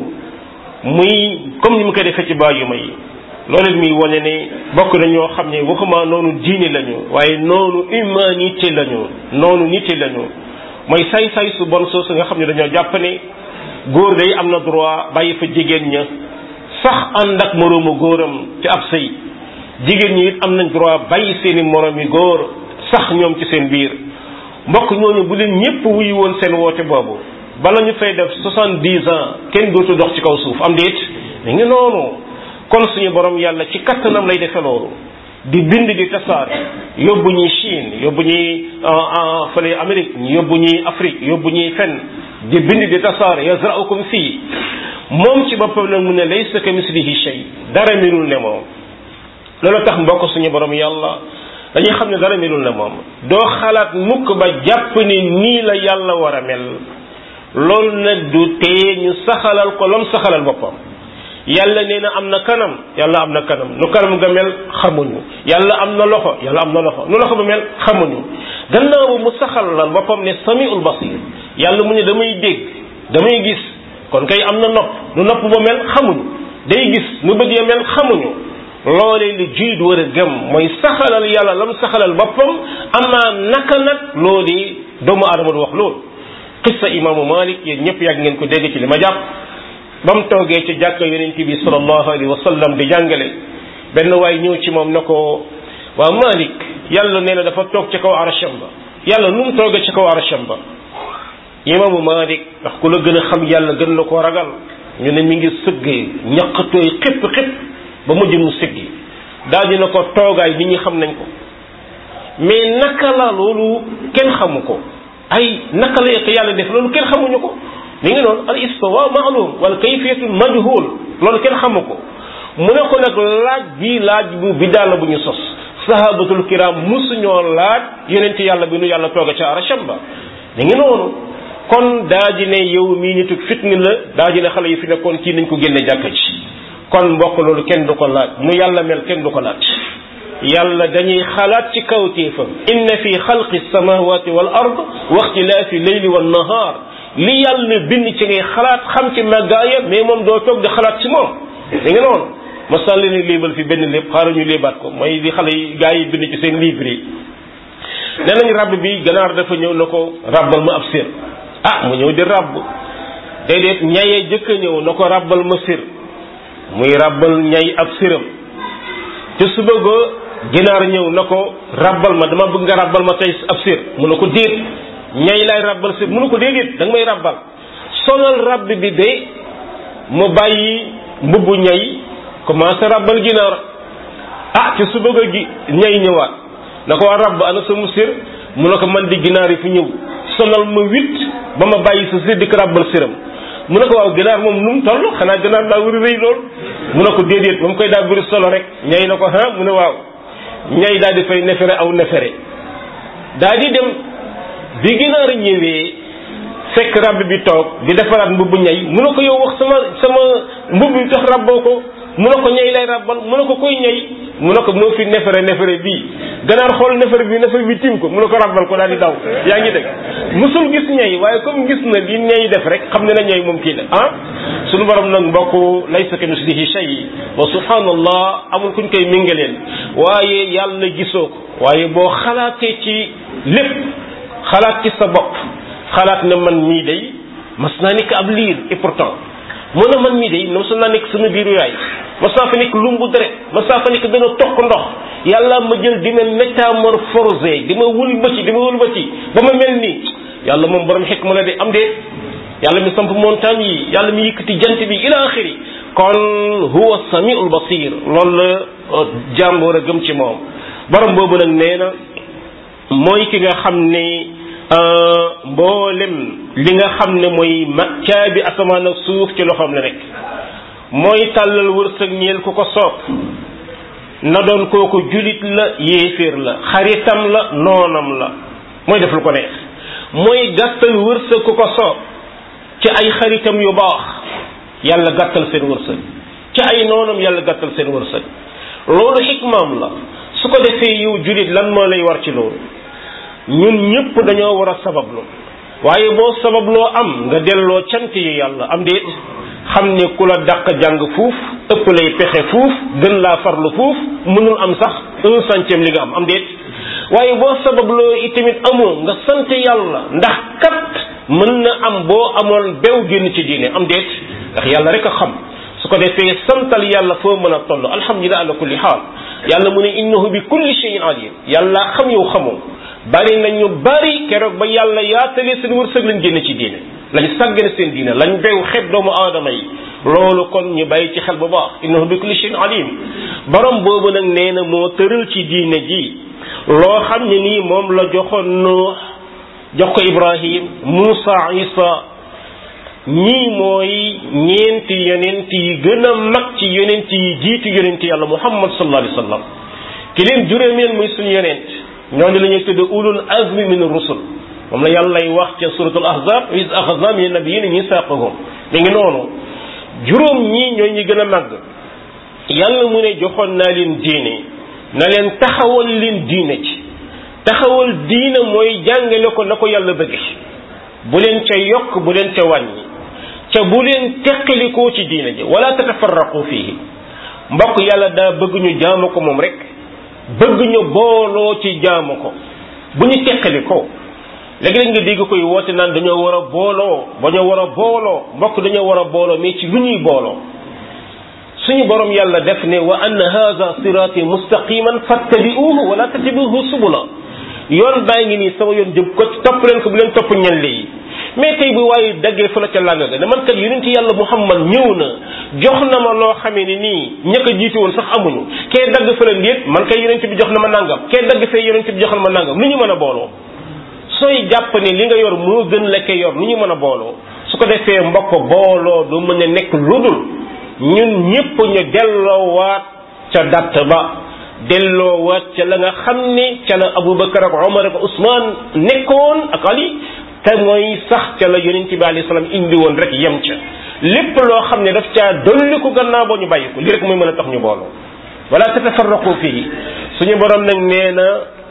muy comme ni mu koy defee ci bàyyuma yi loolu muy wane ne bokk na ñoo xam ne waxuma noonu diine lañu waaye noonu humanité lañu noonu nité lañu mooy say-say su bon soosu nga xam ne dañoo jàpp ne góor day am na droit bàyyi fa jigéen ña sax ànd ak moroomu góoram ci ab sëy jigéen ñi it am nañ droit bàyyi seeni moroom yi góor sax ñoom ci seen biir mbokk ñooñu bu leen ñépp wuyu woon seen woote boobu bala ñu fay def soixante-dix ans kenn dootu dox ci kaw suuf am déet mi ngi noonu kon suñu borom yàlla ci kattanam lay defe loolu di bind di tasaare yóbbu ñuy Chine yóbbu ñuy fële Amérique yóbbu ñuy Afrique yóbbu ñuy fenn di bind di tasaare yazra'ukum fii moom ci boppam nag mu ne laysa ka mislihi shay dara melul ne moom loolu tax mbokk suñu borom yàlla dañuy xam ne dara melul ne moom doo xalaat mukk ba jàpp ni nii la yàlla war a mel loolu nag du tee ñu saxalal ko lam saxalal boppam yàlla nee na am na kanam yàlla am na kanam nu kanam nga mel xamuñu yàlla am na loxo yàlla am na loxo nu loxo ba mel xamuñu gannaaw mu saxalal boppam ne samiul basir yàlla mu ne damay dégg damay gis kon kay am na nopp nu nopp ba mel xamuñu day gis nu bët ya mel xamuñu loolee li julit war a gëm mooy saxalal yàlla lam saxalal boppam amaa naka nag loolu doomu aadama du wax loolu qissa imaamu malik yéen ñëpp yàgg ngeen ko dégg ci li ma jàpp ba mu toogee ci jàkka yonent bi sallallahu alayhi wa sallam di jàngale benn waay ñëw ci moom na ko waa malik yàlla nee na dafa toog ci kaw arasham ba yàlla nu mu toogee ci kaw arasham ba imaamu malik ndax ku la gën a xam yàlla gën la ko ragal ñu ne mi ngi sëggee ñaqatooy xépp xépp ba mujj mu siggi daal dina ko toogaay nit ñi xam nañ ko mais naka la loolu kenn xamu ko ay naka la ko yàlla def loolu kenn xamuñu ko mi ngi noonu al istiwa ma'lum wal kayfiyatu majhul loolu kenn xamu ko mu ne ko nag laaj bi laaj bu bidaa la bu ñu sos sahabatul kiram musuñoo laaj yonent yàlla bi nu yàlla tooga ca arasham ba mi ngi noonu kon daa ji ne yow mii nituk fitni la daa ji ne xale yi fi nekkoon kii nañ ko génne jàkka ci kon mbokk loolu kenn du ko laaj nu yàlla mel kenn du ko laaj yàlla dañuy xalaat ci kawtéefam inna fi xalqi samawati wal ard wa ixtilaafi leyli wan nahar li yàlla bind ci ngay xalaat xam ci màggaaya mais moom doo toog di xalaat ci moom da nga noonu ma sànni ne léebal fi benn lépp xaaral ñu léebaat ko mooy li xale yi gars yi bind ci seen livre yi nee nañ rabb bi ganaar dafa ñëw na ko rabbal ma ab sir ah mu ñëw di rabb déedéet ñayee jëkk a ñëw na ko rabbal ma sir muy rabbal ñay ab siram te su bëgga ginaar ñëw na ko rabbal ma dama bëgg nga rabbal ma tey ab sir mu ne ko déet ñay lay rabbal sir mu ne ko déedéet da nga may rabbal sonal rabb bi de mu bàyyi mbubbu ñay commencé rabbal ginaar ah te su bëgga gi ñay ñëwaat na ko waa rabb ana sa mu sir mu ne ko man di ginaar yi fi ñëw sonal ma huit ba ma bàyyi sa séddi ko ràbbal siram mu ne ko waaw ginaar moom nu mu toll xanaa ginaar daa war a rëy lool mu ne ko déedéet ba mu koy daa bëri solo rek ñay na ko ah mu ne waaw ñay daal di fay nefere aw nefere daa di dem bi ginaar ñëwee fekk rab bi toog di defaraat mbubbu ñay mu ne ko yow wax sama sama mbubb bi tax rabboo ko mu ne ko ñay lay rabbal mu ne ko koy ñay mu ne ko moo fi nefere nefere bii ganaar xool nefere bi nefere bi tim ko mu ne ko rabbal ko daal di daw yaa ngi dégg musul gis ñay waaye comme gis na li ñay def rek xam ne na ñay moom kii la ah suñu borom nag mbokk laysa ka mislihi shay wa subhanallah amul kuñ koy mingaleen waaye yàlla gisoo ko waaye boo xalaatee ci lépp xalaat ci sa bopp xalaat ne man mii day mas naa nekk ab liir et pourtant mu ne man mii day mos naa nekk sama biiru yaay mas naa fa nekk lumbu deret mas naa fa nekk dana toq ndox yàlla ma jël di ma métamorphosé di ma wëlbati di ma wëlbati ba ma mel nii yàlla moom borom xikma la de am de yàlla mi samp montagne yi yàlla mi yëkkati jant bi ila axiri kon huwa samiul basir loolu la jàmboor a gëm ci moom borom boobu nag nee na mooy ki nga xam ne mboolem li nga xam ne mooy ma caabi asamaan ak suuf ci loxoom la nekk mooy tàllal wërsëg ñeel ku ko soob na doon kooku julit la yéeféer la xaritam la noonam la mooy def lu ko neex mooy gàttal wërsëg ku ko soob ci ay xaritam yu baax yàlla gàttal seen wërsëg ci ay noonam yàlla gàttal seen wërsëg loolu xikmaam la su ko defee yow julit lan moo lay war ci loolu ñun ñëpp dañoo war a sabablu waaye boo sababloo am nga delloo cant yi yàlla am déet xam ne ku la dàq jàng fuuf ëpp lay pexe fuuf gën laa farlu fuuf mënul am sax un centième li nga am am déet waaye boo sababloo itamit amoo nga sant yàlla ndax kat mën na am boo amoon bew génn ci diine am déet ndax yàlla rek a xam su ko defee santal yàlla foo mën a toll alhamdulilah ala kulli xaal yàlla mu ne innahu bi kulli shay'in alim yàlla xam yow xamoo bari nañu bari keroog ba yàlla yaatalee seen wërsëg lañ génn ci diine lañ sàggane seen diine lañ bew xeeb doomu aadama yi loolu kon ñu bàyyi ci xel bu baax innahu bi kulli shay'in alim borom boobu nag nee na moo tëral ci diine ji loo xam ne nii moom la joxoon Nuux jox ko Ibrahim Muusa Isa ñii mooy ñeenti yonent yi gën a mag ci yonent yi jiitu yonent yàlla Muhammad sallallahu alayhi wa sallam ki leen juróomeel muy suñu yonent ñooñu la ñuy tudde ulul azmi min rusul moom la yàlla lay wax ca suratul ahzab is axadna min nabiyina misaqahum mi ngi noonu juróom ñii ñooy ñi gën a màgg yàlla mu ne joxoon naa leen diine na leen taxawal leen diine ci taxawal diine mooy jàngale ko na ko yàlla bëgge bu leen ca yokk bu leen ca wàññi ca bu leen teqalikoo ci diine ji wala tatafarraqu fihi mbokk yàlla daa bëgg ñu jaamu ko moom rek bëgg ñu booloo ci jaamu ko bu ñu teqalikoo léegi-léeg nga dégg koy woote naan dañoo war a booloo dañoo war a booloo mbokk dañoo war a booloo mais ci lu ñuy booloo suñu borom yàlla def ne wa anna hadha sirati mustaqiman fattabi'uhu wala tattabi'uhu subula yoon baa ngi nii sama yoon jëm ko topp leen ko bu leen topp ñenn yi mais tey bu waaye daggee fa la ca làng ga ne man kat yonent yàlla muhammad ñëw na jox na ma loo xamee ni nii ñëkk a jiitu woon sax amuñu kee dagg fa la ndéet man kay yonent bi jox na ma nangam kee dagg fee yonent bi jox na ma nangam lu ñu mën a booloo sooy jàpp ne li nga yor moo gën la kee yor lu ñu mën a booloo su ko defee mbokk booloo du mën a nekk ludul ñun ñépp ñu delloowaat ca datt ba delloowaat ca la nga xam ne ca la Abubakar ak Omar ak Ousmane nekkoon ak Ali te mooy sax ca la yonent bi alayhi salaam indi woon rek yem ca lépp loo xam ne daf caa dolli ko gannaaw boo ñu bàyyi ko li rek mooy mën a tax ñu booloo wala tatafarraqu fii suñu borom nag nee na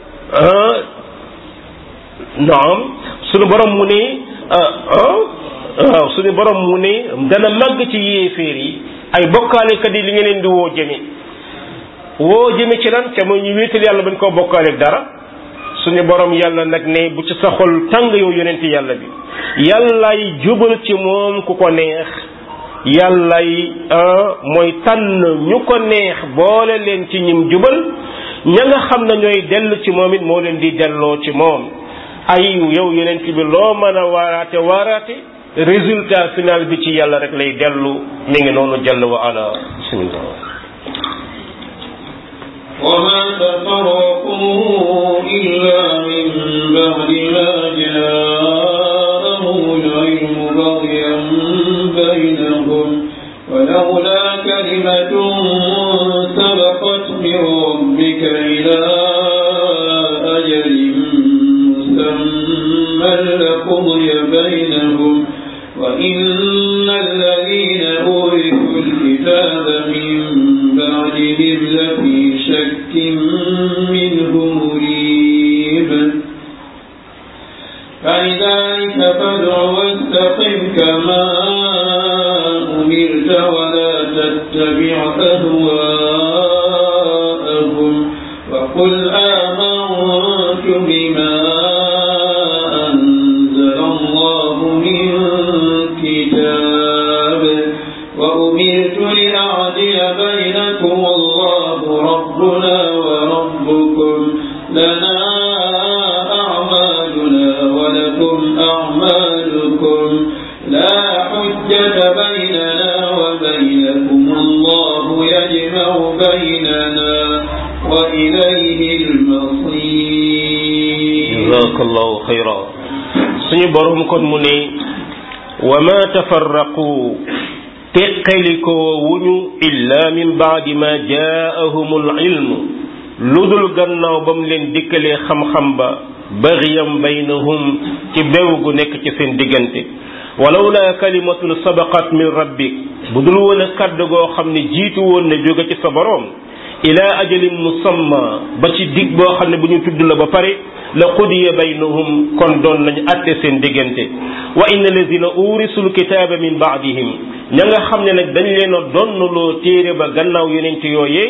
naam suñu borom mu ne waaw suñu borom mu ne dana màgg ci yéeféer yi ay bokkaalekat yi li nga leen di woo jëme woo jëme ci lan ca mooy ñu wéetal yàlla bañ koo bokkaaleeg dara suñu borom yàlla nag ne bu ci sa xol tàng yow yonent yàlla bi yàllay jubal ci moom ku ko neex yàllay mooy tànn ñu ko neex boole leen ci ñim jubal ña nga xam ne ñooy dellu ci moom it moo leen di delloo ci moom ay yow yonent bi loo mën a waaraate waaraate résultat final bi ci yàlla rek lay dellu mi ngi noonu jàll wa ala bismillah وما تفرقوا إلا من بعد ما جاءهم العلم بغيا بينهم ولولا كلمة سبقت من ربك إلى أجل مسمى لقضي بينهم وإن الذين أورثوا الكتاب من بعدهم لفي شك منه مريب فلذلك فادع واستقم كما أمرت ولا تتبع أهواءهم وقل آمنت بما أنزل الله من كتاب وأمرت لأعدل بينكم والله ربنا وربكم لنا أعمالنا ولكم أعمالكم لا حجة بيننا وبينكم الله يجمع بيننا وإليه المصير jazakallahu xayra suñu borom kon mu ne wa ma tafarraqu teqalikoo wuñu illa min baadi ma jaahumul ilm lu dul gannaaw ba mu leen dikkalee xam-xam ba baxiyam baynahum ci bew gu nekk ci seen diggante walawla kalimatun sabaqat min rabbik bu dul woon a kàddu goo xam ne jiitu woon na jóge ci sa boroom ila ajalin musamma ba ci dig boo xam ne bu ñu tudd la ba pare la qudiya baynahum kon doon nañu atte seen diggante wa inna alladina urisul kitaaba min baadihim ña nga xam ne nag dañ leen a donnaloo téere ba gannaaw yonent yooyee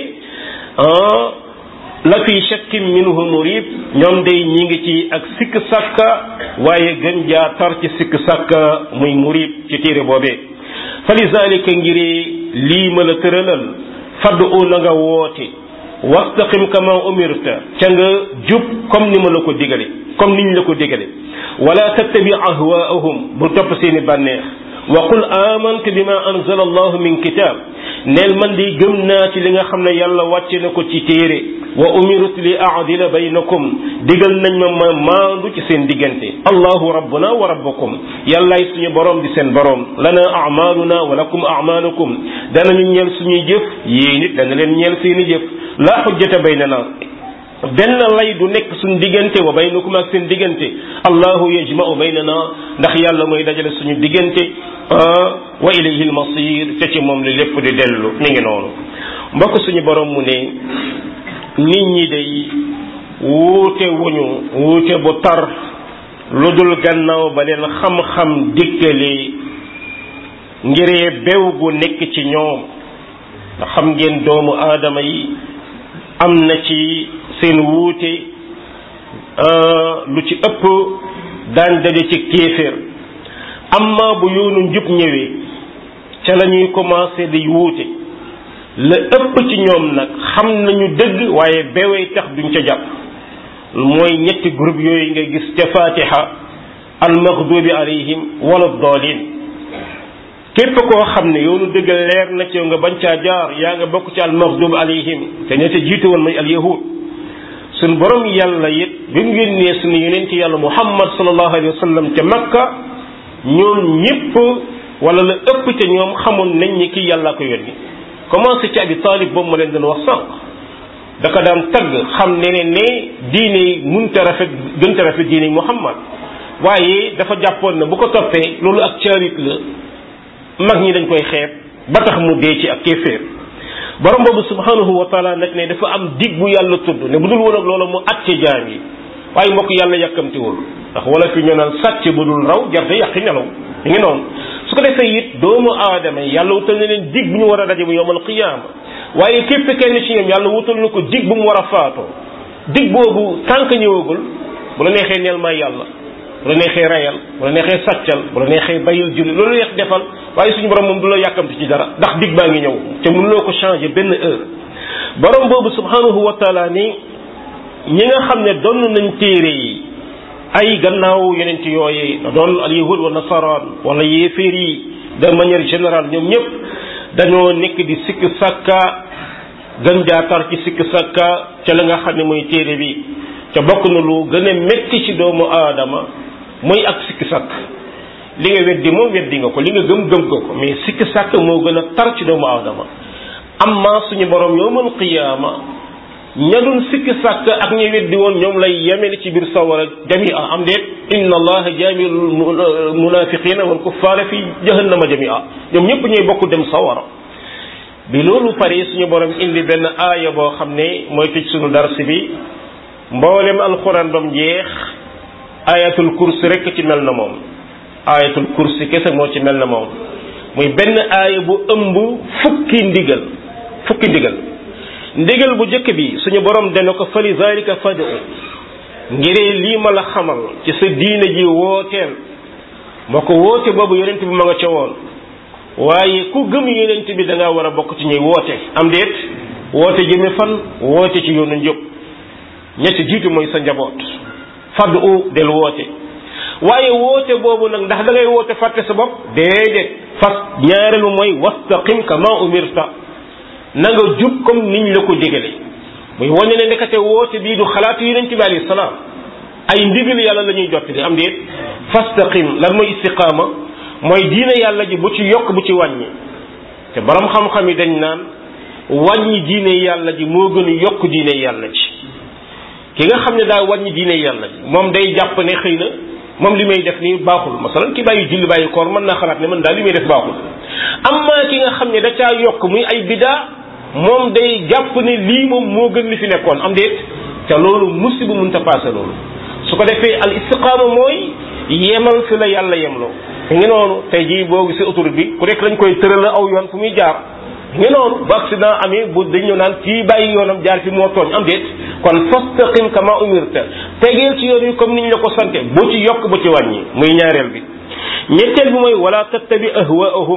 la fi shakkin minhu murib ñoom day ñi ngi ci ak sikk sàkka waaye gën jaa tar ci sikk sàkka muy murib ci téere boobee fa lizalika ngiri lii ma la tëralal faddu na nga woote wastaqim kama umirta ca nga jub comme ni ma la ko digale comme niñ la ko digale wala tattabi ahwaahum bul topp seeni bànneex wa qul amantu bima anzala allahu min kitab neel man di gëm naa ci li nga xam ne yàlla wàcce na ko ci téere wa umirtu li aadila baynakum digal nañ ma ma maandu ci seen diggante allahu rabbuna wa rabbukum yàllaay suñu borom di seen borom lana amaluna wa lakum amalukum danañu ñeel suñuy jëf yéen it dana leen ñeel seeni jëf la xujjata baynana benn lay du nekk suñu diggante wa baynakum ak seen diggante allahu yajma'u baynana ndax yàlla mooy dajale suñu diggante wa ilayhi almasir te ci moom li lépp di dellu mi ngi noonu mbokk suñu borom mu ne nit ñi day wuute wuñu wuute bu tar lu dul gannaaw ba leen xam-xam dikkalee ngiree bew gu nekk ci ñoom ndax xam ngeen doomu aadama yi am na ci seen wuute lu ci ëpp daan daje ci kéeféer amma bu yoonu njub ñëwee ca la ñuy commencé di wuute la ëpp ci ñoom nag xam nañu dëgg waaye bewee tax duñ ca jàpp mooy ñetti groupe yooyu nga gis ca fatiha almaghdubi alayhim wala dolin képp koo xam ne yoonu dëgg leer na ci yow nga bañ caa jaar yaa nga bokk ci almaghdub alayhim te ña ca jiitu woon mooy alyahud suñ borom yàlla it bi mu yónnee suñu yonent yàlla muhammad sallallahu alayhi wa sallam ca makka ñoom ñëpp wala la ëpp ca ñoom xamoon nañ ni kii yàlla ko yónni commencé ci abi talib boobu ma leen doon wax sànq da ko daan tagg xam ne ne ne diine munta rafet gënta rafet diine muhammad waaye dafa jàppoon na bu ko toppee loolu ak caarit la mag ñi dañ koy xeeb ba tax mu dee ci ak kéeféer borom boobu subhanahu wa taala nag ne dafa am dig bu yàlla tudd ne bu dul woon ak loolu mu àtte jaam yi waaye mbokk yàlla yàkkamtiwul ndax wala fi ñu naan sàcc bu dul raw jarte yàqi nelaw mi ngi noonu su ko defee it doomu aadama yi yàlla wutal na leen dig bu ñu war a daje bu yowmal qiyaama waaye képp kenn ci ñoom yàlla wutal na ko dig bu mu war a faatoo dig boobu tànk ñëwagul bu la neexee neel may yàlla bu la neexee rayal bu la neexee sàccal bu la neexee bayil julli loolu neex defal waaye suñu borom moom du la yàkkamti ci dara ndax dig baa ngi ñëw te mënuloo ko changer benn heure borom boobu subhanahu wa taala ni ñi nga xam ne donn nañ téere yi ay gannaaw yonent yooyee na doon al yahud wa nasaraan wala yéeféer yi de manière générale ñoom ñëpp dañoo nekk di sikk sàkka gën jaa tar ci sikk sakka ca la nga xam ne mooy téere bi ca bokk na lu gën a métti ci doomu aadama mooy ak sikk sakk li nga weddi moom weddi nga ko li nga gëm gëm nga ko mais sikk sakk moo gën a tar ci doomu aadama amma suñu borom yowmal qiyaama ña doon sikk sàkk ak ña weddi woon ñoom lay yemele ci biir sawara jamia am déet inna allaha jaamiul munafiqina wal kuffaara fi jahannama jamia ñoom ñëpp ñooy bokk dem sawara bi loolu pare suñu borom indi benn aaya boo xam ne mooy tëj suñu dars bi mboolem alxuraan bam jeex ayatul kursi rek ci mel na moom ayatul kursi kese moo ci mel na moom muy benn aaya bu ëmb fukki ndigal fukki ndigal ndigal bu njëkk bi suñu borom dana ko fali zalika fadu ngiree lii ma la xamal ci sa diine ji wooteel moo ko woote boobu yonent bi ma nga ca woon waaye ku gëm yonent bi da ngaa war a bokk ci ñuy woote am déet woote jëme fan woote ci yoonu njëb ñetti jiitu mooy sa njaboot fadu del woote waaye woote boobu nag ndax da ngay woote fàtte sa bopp déedéet fas ñaareelu mooy wastaqim kama umirta na nga jub comme niñ la ko digale muy wane ne ndekete woote bii du xalaatu yonent bi alayhi salaam ay ndigal yàlla la ñuy jottali am déet fastaqim lan mooy istiqaama mooy diine yàlla ji bu ci yokk bu ci wàññi te borom xam-xam yi dañ naan wàññi diine yàlla ji moo gën a yokk diine yàlla ji ki nga xam ne daa wàññi diine yàlla ji moom day jàpp ne xëy na moom li may def nii baaxul masalan ki bàyyi julli bàyyi koor mën naa xalaat ne man daal li may def baaxul amma ki nga xam ne da caa yokk muy ay bidaa moom day jàpp ne lii moom moo gën li fi nekkoon am déet te loolu musiba mënta paase loolu su ko defee al istiqaama mooy yemal fi la yàlla yemloo ngi noonu tey jii boo gisee autoroute bi ku nekk lañ koy tëral aw yoon fu muy jaar ngi noonu bu accident amee bu dañu naan kii bàyyi yoonam jaar fi moo tooñ am déet kon fastaqim kama umirta tegeel ci yoon yi comme niñ la ko sante bu ci yokk bu ci wàññi muy ñaareel bi ñetteel bi mooy wala tattabi ahwaahum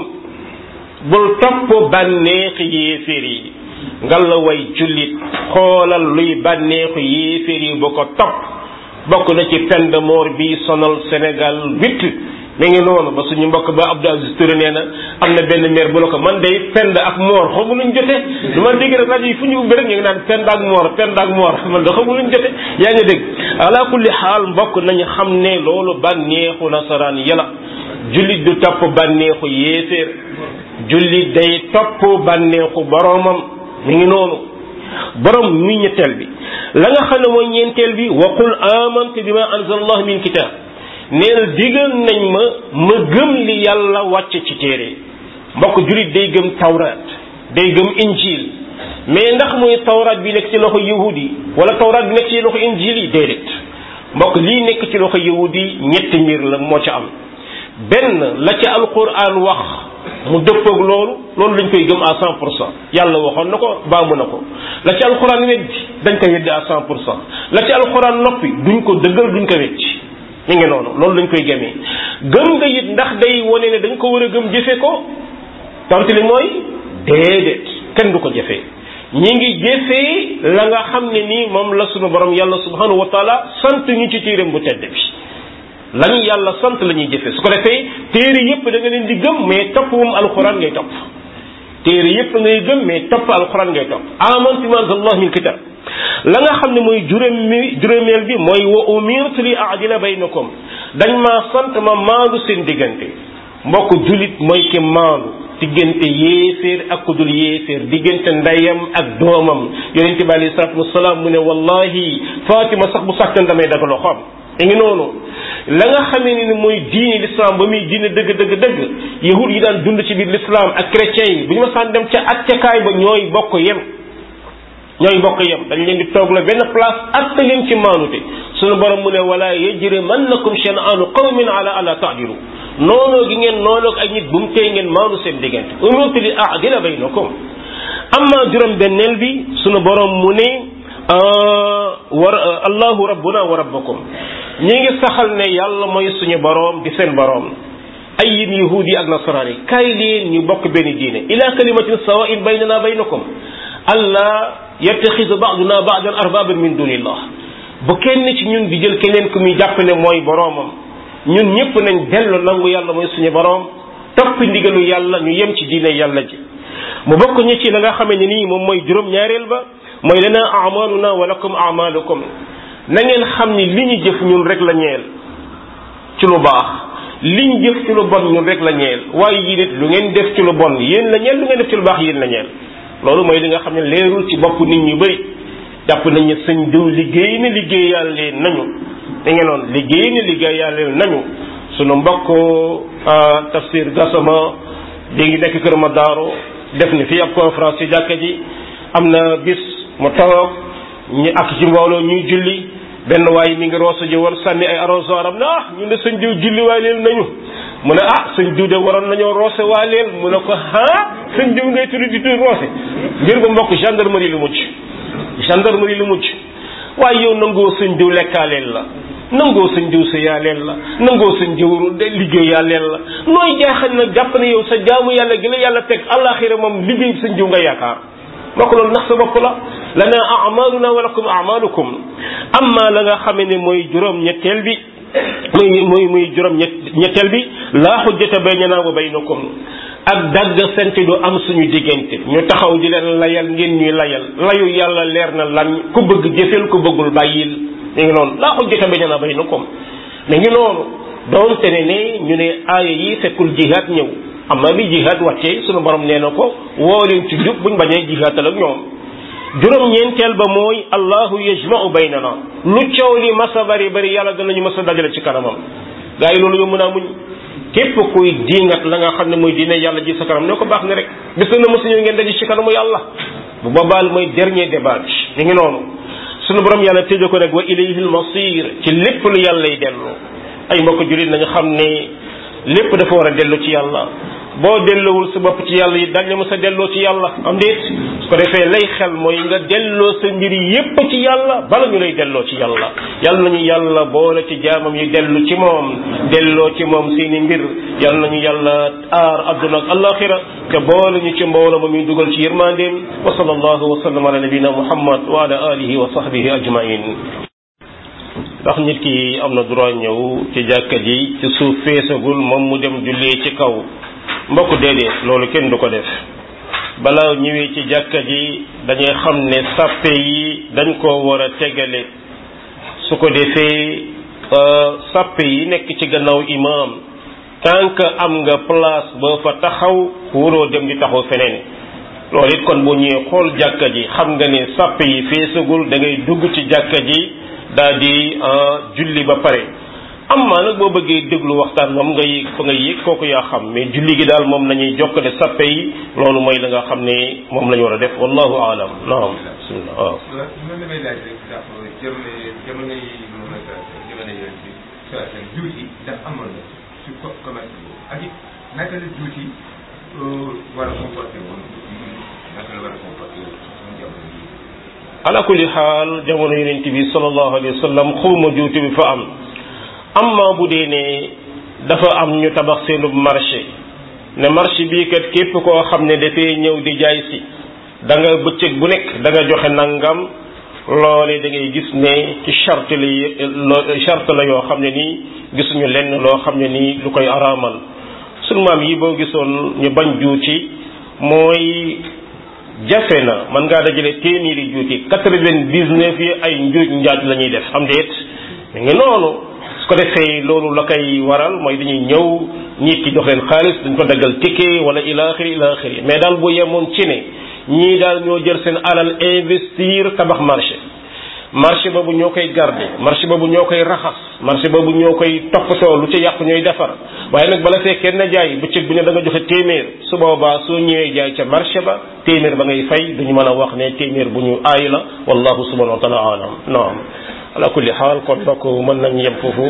bul topp bànneexi yéeféer yi ngal la way jullit xoolal luy bànneexu yéeféer yi bu ko topp bokk na ci peine de mort bi sonal Sénégal huit mi ngi noonu ba suñu mbokk ba Abdou Aziz Touré nee na am na benn maire bu la ko man day pend ak moor xamu luñ jote du ma dégg rek rajo yi fu ñu ubbi rek ñu ngi naan pend ak moor pend ak moor man da xamu luñ jote yaa ngi dégg ala kulli xaal mbokk nañu xam ne loolu bànneexu nasaraan yàlla jullit du topp bànneexu yéeféer jullit day topp bànneexu boroomam mi ngi noonu borom muy ñetteel bi la nga xam ne mooy ñeenteel bi waqul amantu bima anzalallahu min kitab neel digal nañ ma ma gëm li yàlla wàcce ci téere mbokk jullit day gëm tawraat day gëm injil mais ndax muy tawraat bi nekk ci loxo yahudi yi wala tawraat bi nekk ci loxo injil yi déedéet mbokk lii nekk ci loxo yahudi yi ñetti mbir la moo ca am benn la ca alquran wax mu dëppoog loolu loolu lañ koy gëm à cent pour cent yàlla waxoon na ko baamu na ko la ca alquran weddi dañ koy weddi à cent pour cent la ca alquran noppi duñ ko dëggal duñ ko weddi mi ngi noonu loolu lañ koy gëmee gëm nga it ndax day wane ne dañ ko war a gëm jëfe ko tontu li mooy déedéet kenn du ko jëfee ñi ngi jëfee la nga xam ne nii moom la sunu borom yàlla subhanahu wa taala sant ñu ci téeram bu tedd bi lañu yàlla sant la ñuy jëfee su ko defee téere yépp da nga leen di gëm mais topp moom alxuraan ngay topp téere yépp ngay gëm mais topp alxuraan ngay topp amantu ma anzalallahu min kitab la nga xam ne mooy juróomi juróomeel bi mooy wa umirtu li aadila baynakum dañ maa sant ma maandu seen diggante mbokk julit mooy ki maandu diggante yéeféer ak ku dul yéeféer diggante ndeyam ak doomam yonente bi alayhi salatu wasalaam mu ne wallahi Fatima sax bu sàkkan damay daga loxoom mi ngi noonu la nga xamee ni mooy diini l'islam ba muy diine dëgg dëgg dëgg yahud yi daan dund ci biir l'islam ak chrétiens yi bu ñu ma saan dem ca attekaay ba ñooy bokk yem ñooy bokk yem dañ leen di toog la benn place atte leen ci maanute suñu borom mu ne wala yajrimannakum shan'anu qawmin ala ala ta'dilu noonoo gi ngeen noonoo ak ay nit bu mu tee ngeen maanu seen diggante umirtu li a'dila baynakum amma juróom benneel bi suñu borom mu ne war allahu rabbuna wa rabbakum ñi ngi saxal ne yàlla mooy suñu boroom di seen boroom ay yéen yahuud yi ak nasaraan yi kaay leen ñu bokk benn diine ila kalimatin sawain baynana baynakum allah yattaxidu baaduna baadan arbaban min dunillah bu kenn ci ñun di jël keneen ku muy jàpp ne mooy boroomam ñun ñëpp nañ dellu nangu yàlla mooy suñu boroom topp ndigalu yàlla ñu yem ci diine yàlla ji mu bokk ñi ci la nga xamee ne nii moom mooy juróom ñaareel ba mooy lana amaluna wa lakum amalukum na ngeen xam ni li ñu jëf ñun rek la ñeel ci lu baax liñ jëf ci lu bon ñun rek la ñeel waaye yi nit lu ngeen def ci lu bon yéen la ñeel lu ngeen def ci lu baax yéen la ñeel loolu mooy li nga xam ne leerul ci bopp nit ñu bëri jàpp nañu sëñ diw liggéey na liggéeyal leen nañu da ngeen noonu liggéey na liggéeyal leen nañu sunu mbokk tafsir gasama di ngi nekk kër ma daaro def ni fii ab conférence ci jàkka ji am na bis mu toog ñu ak ci mbooloo ñuy julli benn waaye mi ngi roosa ji woon sànni ay arroseur am na ah ñun de sëñ diw julli waa leen nañu mu ne ah sëñ diw de waroon nañoo roose waa leen mu ne ko ah sëñ diw ngay tuddi di tuddi roose mbir ba mbokk gendarmerie lu mujj gendarmerie lu mujj waaye yow nangoo sëñ diw lekkaaleel la nangoo sëñ diw sa yaaleel la nangoo sëñ diw de liggéey yaaleel la nooy jaaxal nag jàpp ne yow sa jaamu yàlla gi la yàlla teg àllaaxira moom liggéey sëñ diw nga yaakaar mbokk loolu ndax sa bopp la lana amaluna wa lakum amalukum amma la nga xame ne mooy juróom ñetteel bi muy muy muy juróom ñetteel bi laa xujjata baynana wa baynakum ak dagg sente du am suñu diggante ñu taxaw di leen layal ngeen ñuy layal layu yàlla leer na lan ku bëgg jëfeel ku bëggul bàyyil mi ngi noonu laa xujjata baynana baynakum mi ngi noonu doonte ne ne ñu ne aaya yi fekkul jihaad ñëw amma bi jihaad wàccee suñu borom nee na ko woo leen ci jub buñ bañee jihaatal ak ñoom juróom ñeenteel ba mooy allahu yajma'u baynana lu coow li masa bari bari yàlla danañu masa dajale ci kanamam gaa yi loolu yomb naa muñ képp kuy diingat la nga xam ne mooy diine yàlla ji sa kanam ne ko baax ne rek bis na mosu ñëw ngeen daje ci kanamu yàlla bu boobaal mooy dernier débat mi ngi noonu sunu borom yàlla tëjee ko nag wa ilayhi al-masir ci lépp lu yàlla yi dellu ay mbokk jullit nañu xam ne lépp dafa war a dellu ci yàlla boo delloowul sa bopp ci yàlla yi dañ la mës a delloo ci yàlla am déet su ko defee lay xel mooy nga delloo sa mbir yépp ci yàlla bala ñu lay delloo ci yàlla yàlla nañu yàlla boole ci jaamam yi dellu ci moom delloo ci moom seeni mbir yàlla nañu yàlla aar adduna ak alaxira te boole ñu ci mbooloo ma muy dugal ci yërmandeem wa sallallahu wa sallam ala nabina muhammad wa ala alihi wa sahbihi ajmain ndax nit ki am na droit ñëw ci jàkka ji ci suuf feesagul moom mu dem jullee ci kaw mbokk déedéet loolu kenn du ko def balaa ñëwee ci jàkka ji dañuy xam ne sàppe yi dañ ko war a tegale su ko defee sàppe yi nekk ci gannaaw imaam tant que am nga place boo fa taxaw wuroo dem di taxaw feneen loolu it kon bu ñëwee xool jàkka ji xam nga ne sàppe yi feesagul da ngay dugg ci jàkka ji daal di julli ba pare amma nag boo bëggee déglu waxtaan moom nga yéeg fa nga yéeg kooku yaa xam mais julli gi daal moom nañuy jokkale sappe yi loolu mooy la nga xam ne moom la ñu war a def wallahu aalam naam bismillah waaw man damay laaj rek ndax jamono jamono yi moom la jamono yi bi sa seen juuti ndax amoon na ci commerce boobu ak it naka la juuti war a comporté woon naka la war a comporté woon suñu jamono yi ala kulli xaal jamono yonent bi sallallahu alayhi wa sallam xawma juuti bi fa am amma bu dee ne dafa am ñu tabax seenub marché ne marché bii kat képp koo xam ne dafay ñëw di jaay si da nga bëccëg bu nekk da nga joxe nangam loole da ngay gis ne ci charte la charte la yoo xam ne nii gisuñu lenn loo xam ne nii lu koy araamal sunu maam yi boo gisoon ñu bañ juuti mooy jafe na mën ngaa dajale téeméeri juuti quatre-vingt-dix-neuf yi ay njuuj njaaj la ñuy def am déet mi ngi noonu su ko defee loolu la koy waral mooy dañuy ñëw nit ki jox leen xaalis dañ ko daggal ticket wala ila axiri ila axiri mais daal bu yemoon ci ne ñii daal ñoo jël seen alal investir tabax marché marché boobu ñoo koy garder marché boobu ñoo koy raxas marché boobu ñoo koy toppatoo lu ci yàqu ñooy defar waaye nag bala fee kenn jaay bëccëg bu ne da nga joxe téeméer su boobaa soo ñëwee jaay ca marché ba téeméer ba ngay fay duñu mën a wax ne téeméer bu ñu aay la wallahu subhanahu wa taala alam naam ala kulli xaal kon donc mën nañ yem foofu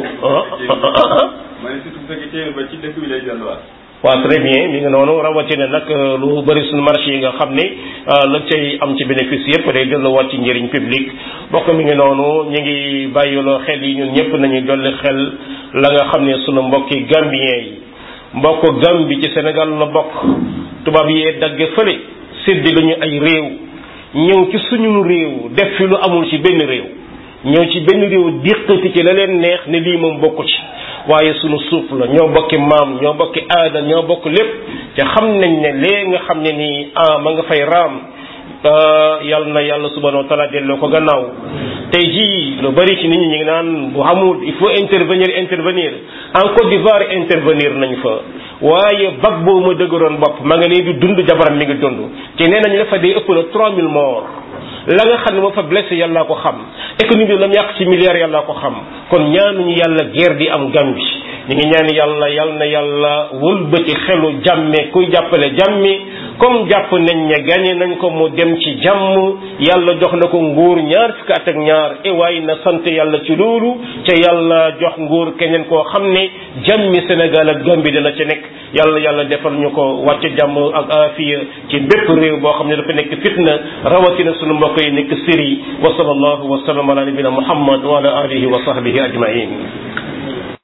ma ne surtout bu fekkee téeméer ba ci dëkk bi lay delluwaat waaw très bien mi ngi noonu rawatina nag lu bëri suñu marché yi nga xam ne lañ cay am ci bénéfice yëpp day delluwaat ci njëriñ public bokk mi ngi noonu ñu ngi bàyyiloo xel yi ñun ñëpp nañu dolli xel la nga xam ne sunu mbokki gambien yi mbokk Gambi ci Sénégal la bokk tubaab yee dagge fële séddi lañu ay réew ñëw ci suñu réew def fi lu amul ci benn réew ñëw ci benn réew diqati ci la leen neex ne lii moom bokku ci waaye sunu suuf la ñoo bokki maam ñoo bokki aada ñoo bokk lépp te xam nañ ne lee nga xam ne nii ah ma nga fay raam yal na yàlla subhanahu wa taala delloo ko gannaaw tey jii lu bari ci nit ñi ñu ngi naan bu xamul il faut intervenir intervenir en Côte d'Ivoire intervenir nañ fa waaye bag boobu ma dëgëroon bopp ma nga nii di dund jabaram mi ngi dund te nee nañ la fa day ëpp na 3000 morts la nga xam ne moo fa blessé yàllaa ko xam économie bi la mu yàq ci milliards yàllaa ko xam kon ñaanuñu yàlla guerre di am Gambie ñu ngi ñaan yàlla yal na yàlla wëlbati xelu jàmme kuy jàppale jàmmi comme jàpp nañ ne gagné nañ ko mu dem ci jàmm yàlla jox na ko nguur ñaar fukki at ak ñaar e waaye na sant yàlla ci loolu te yàlla jox nguur keneen koo xam ne jàmmi Sénégal ak Gambie dina ci nekk yàlla yàlla defal ñu ko wàcc jàmm ak afiya ci bépp réew boo xam ne dafa nekk fitna rawatina sunu mbokk yi nekk Syrie wa sallallahu wa sallam ala nabina Muhammad wa ala alihi wa sahbihi ajmain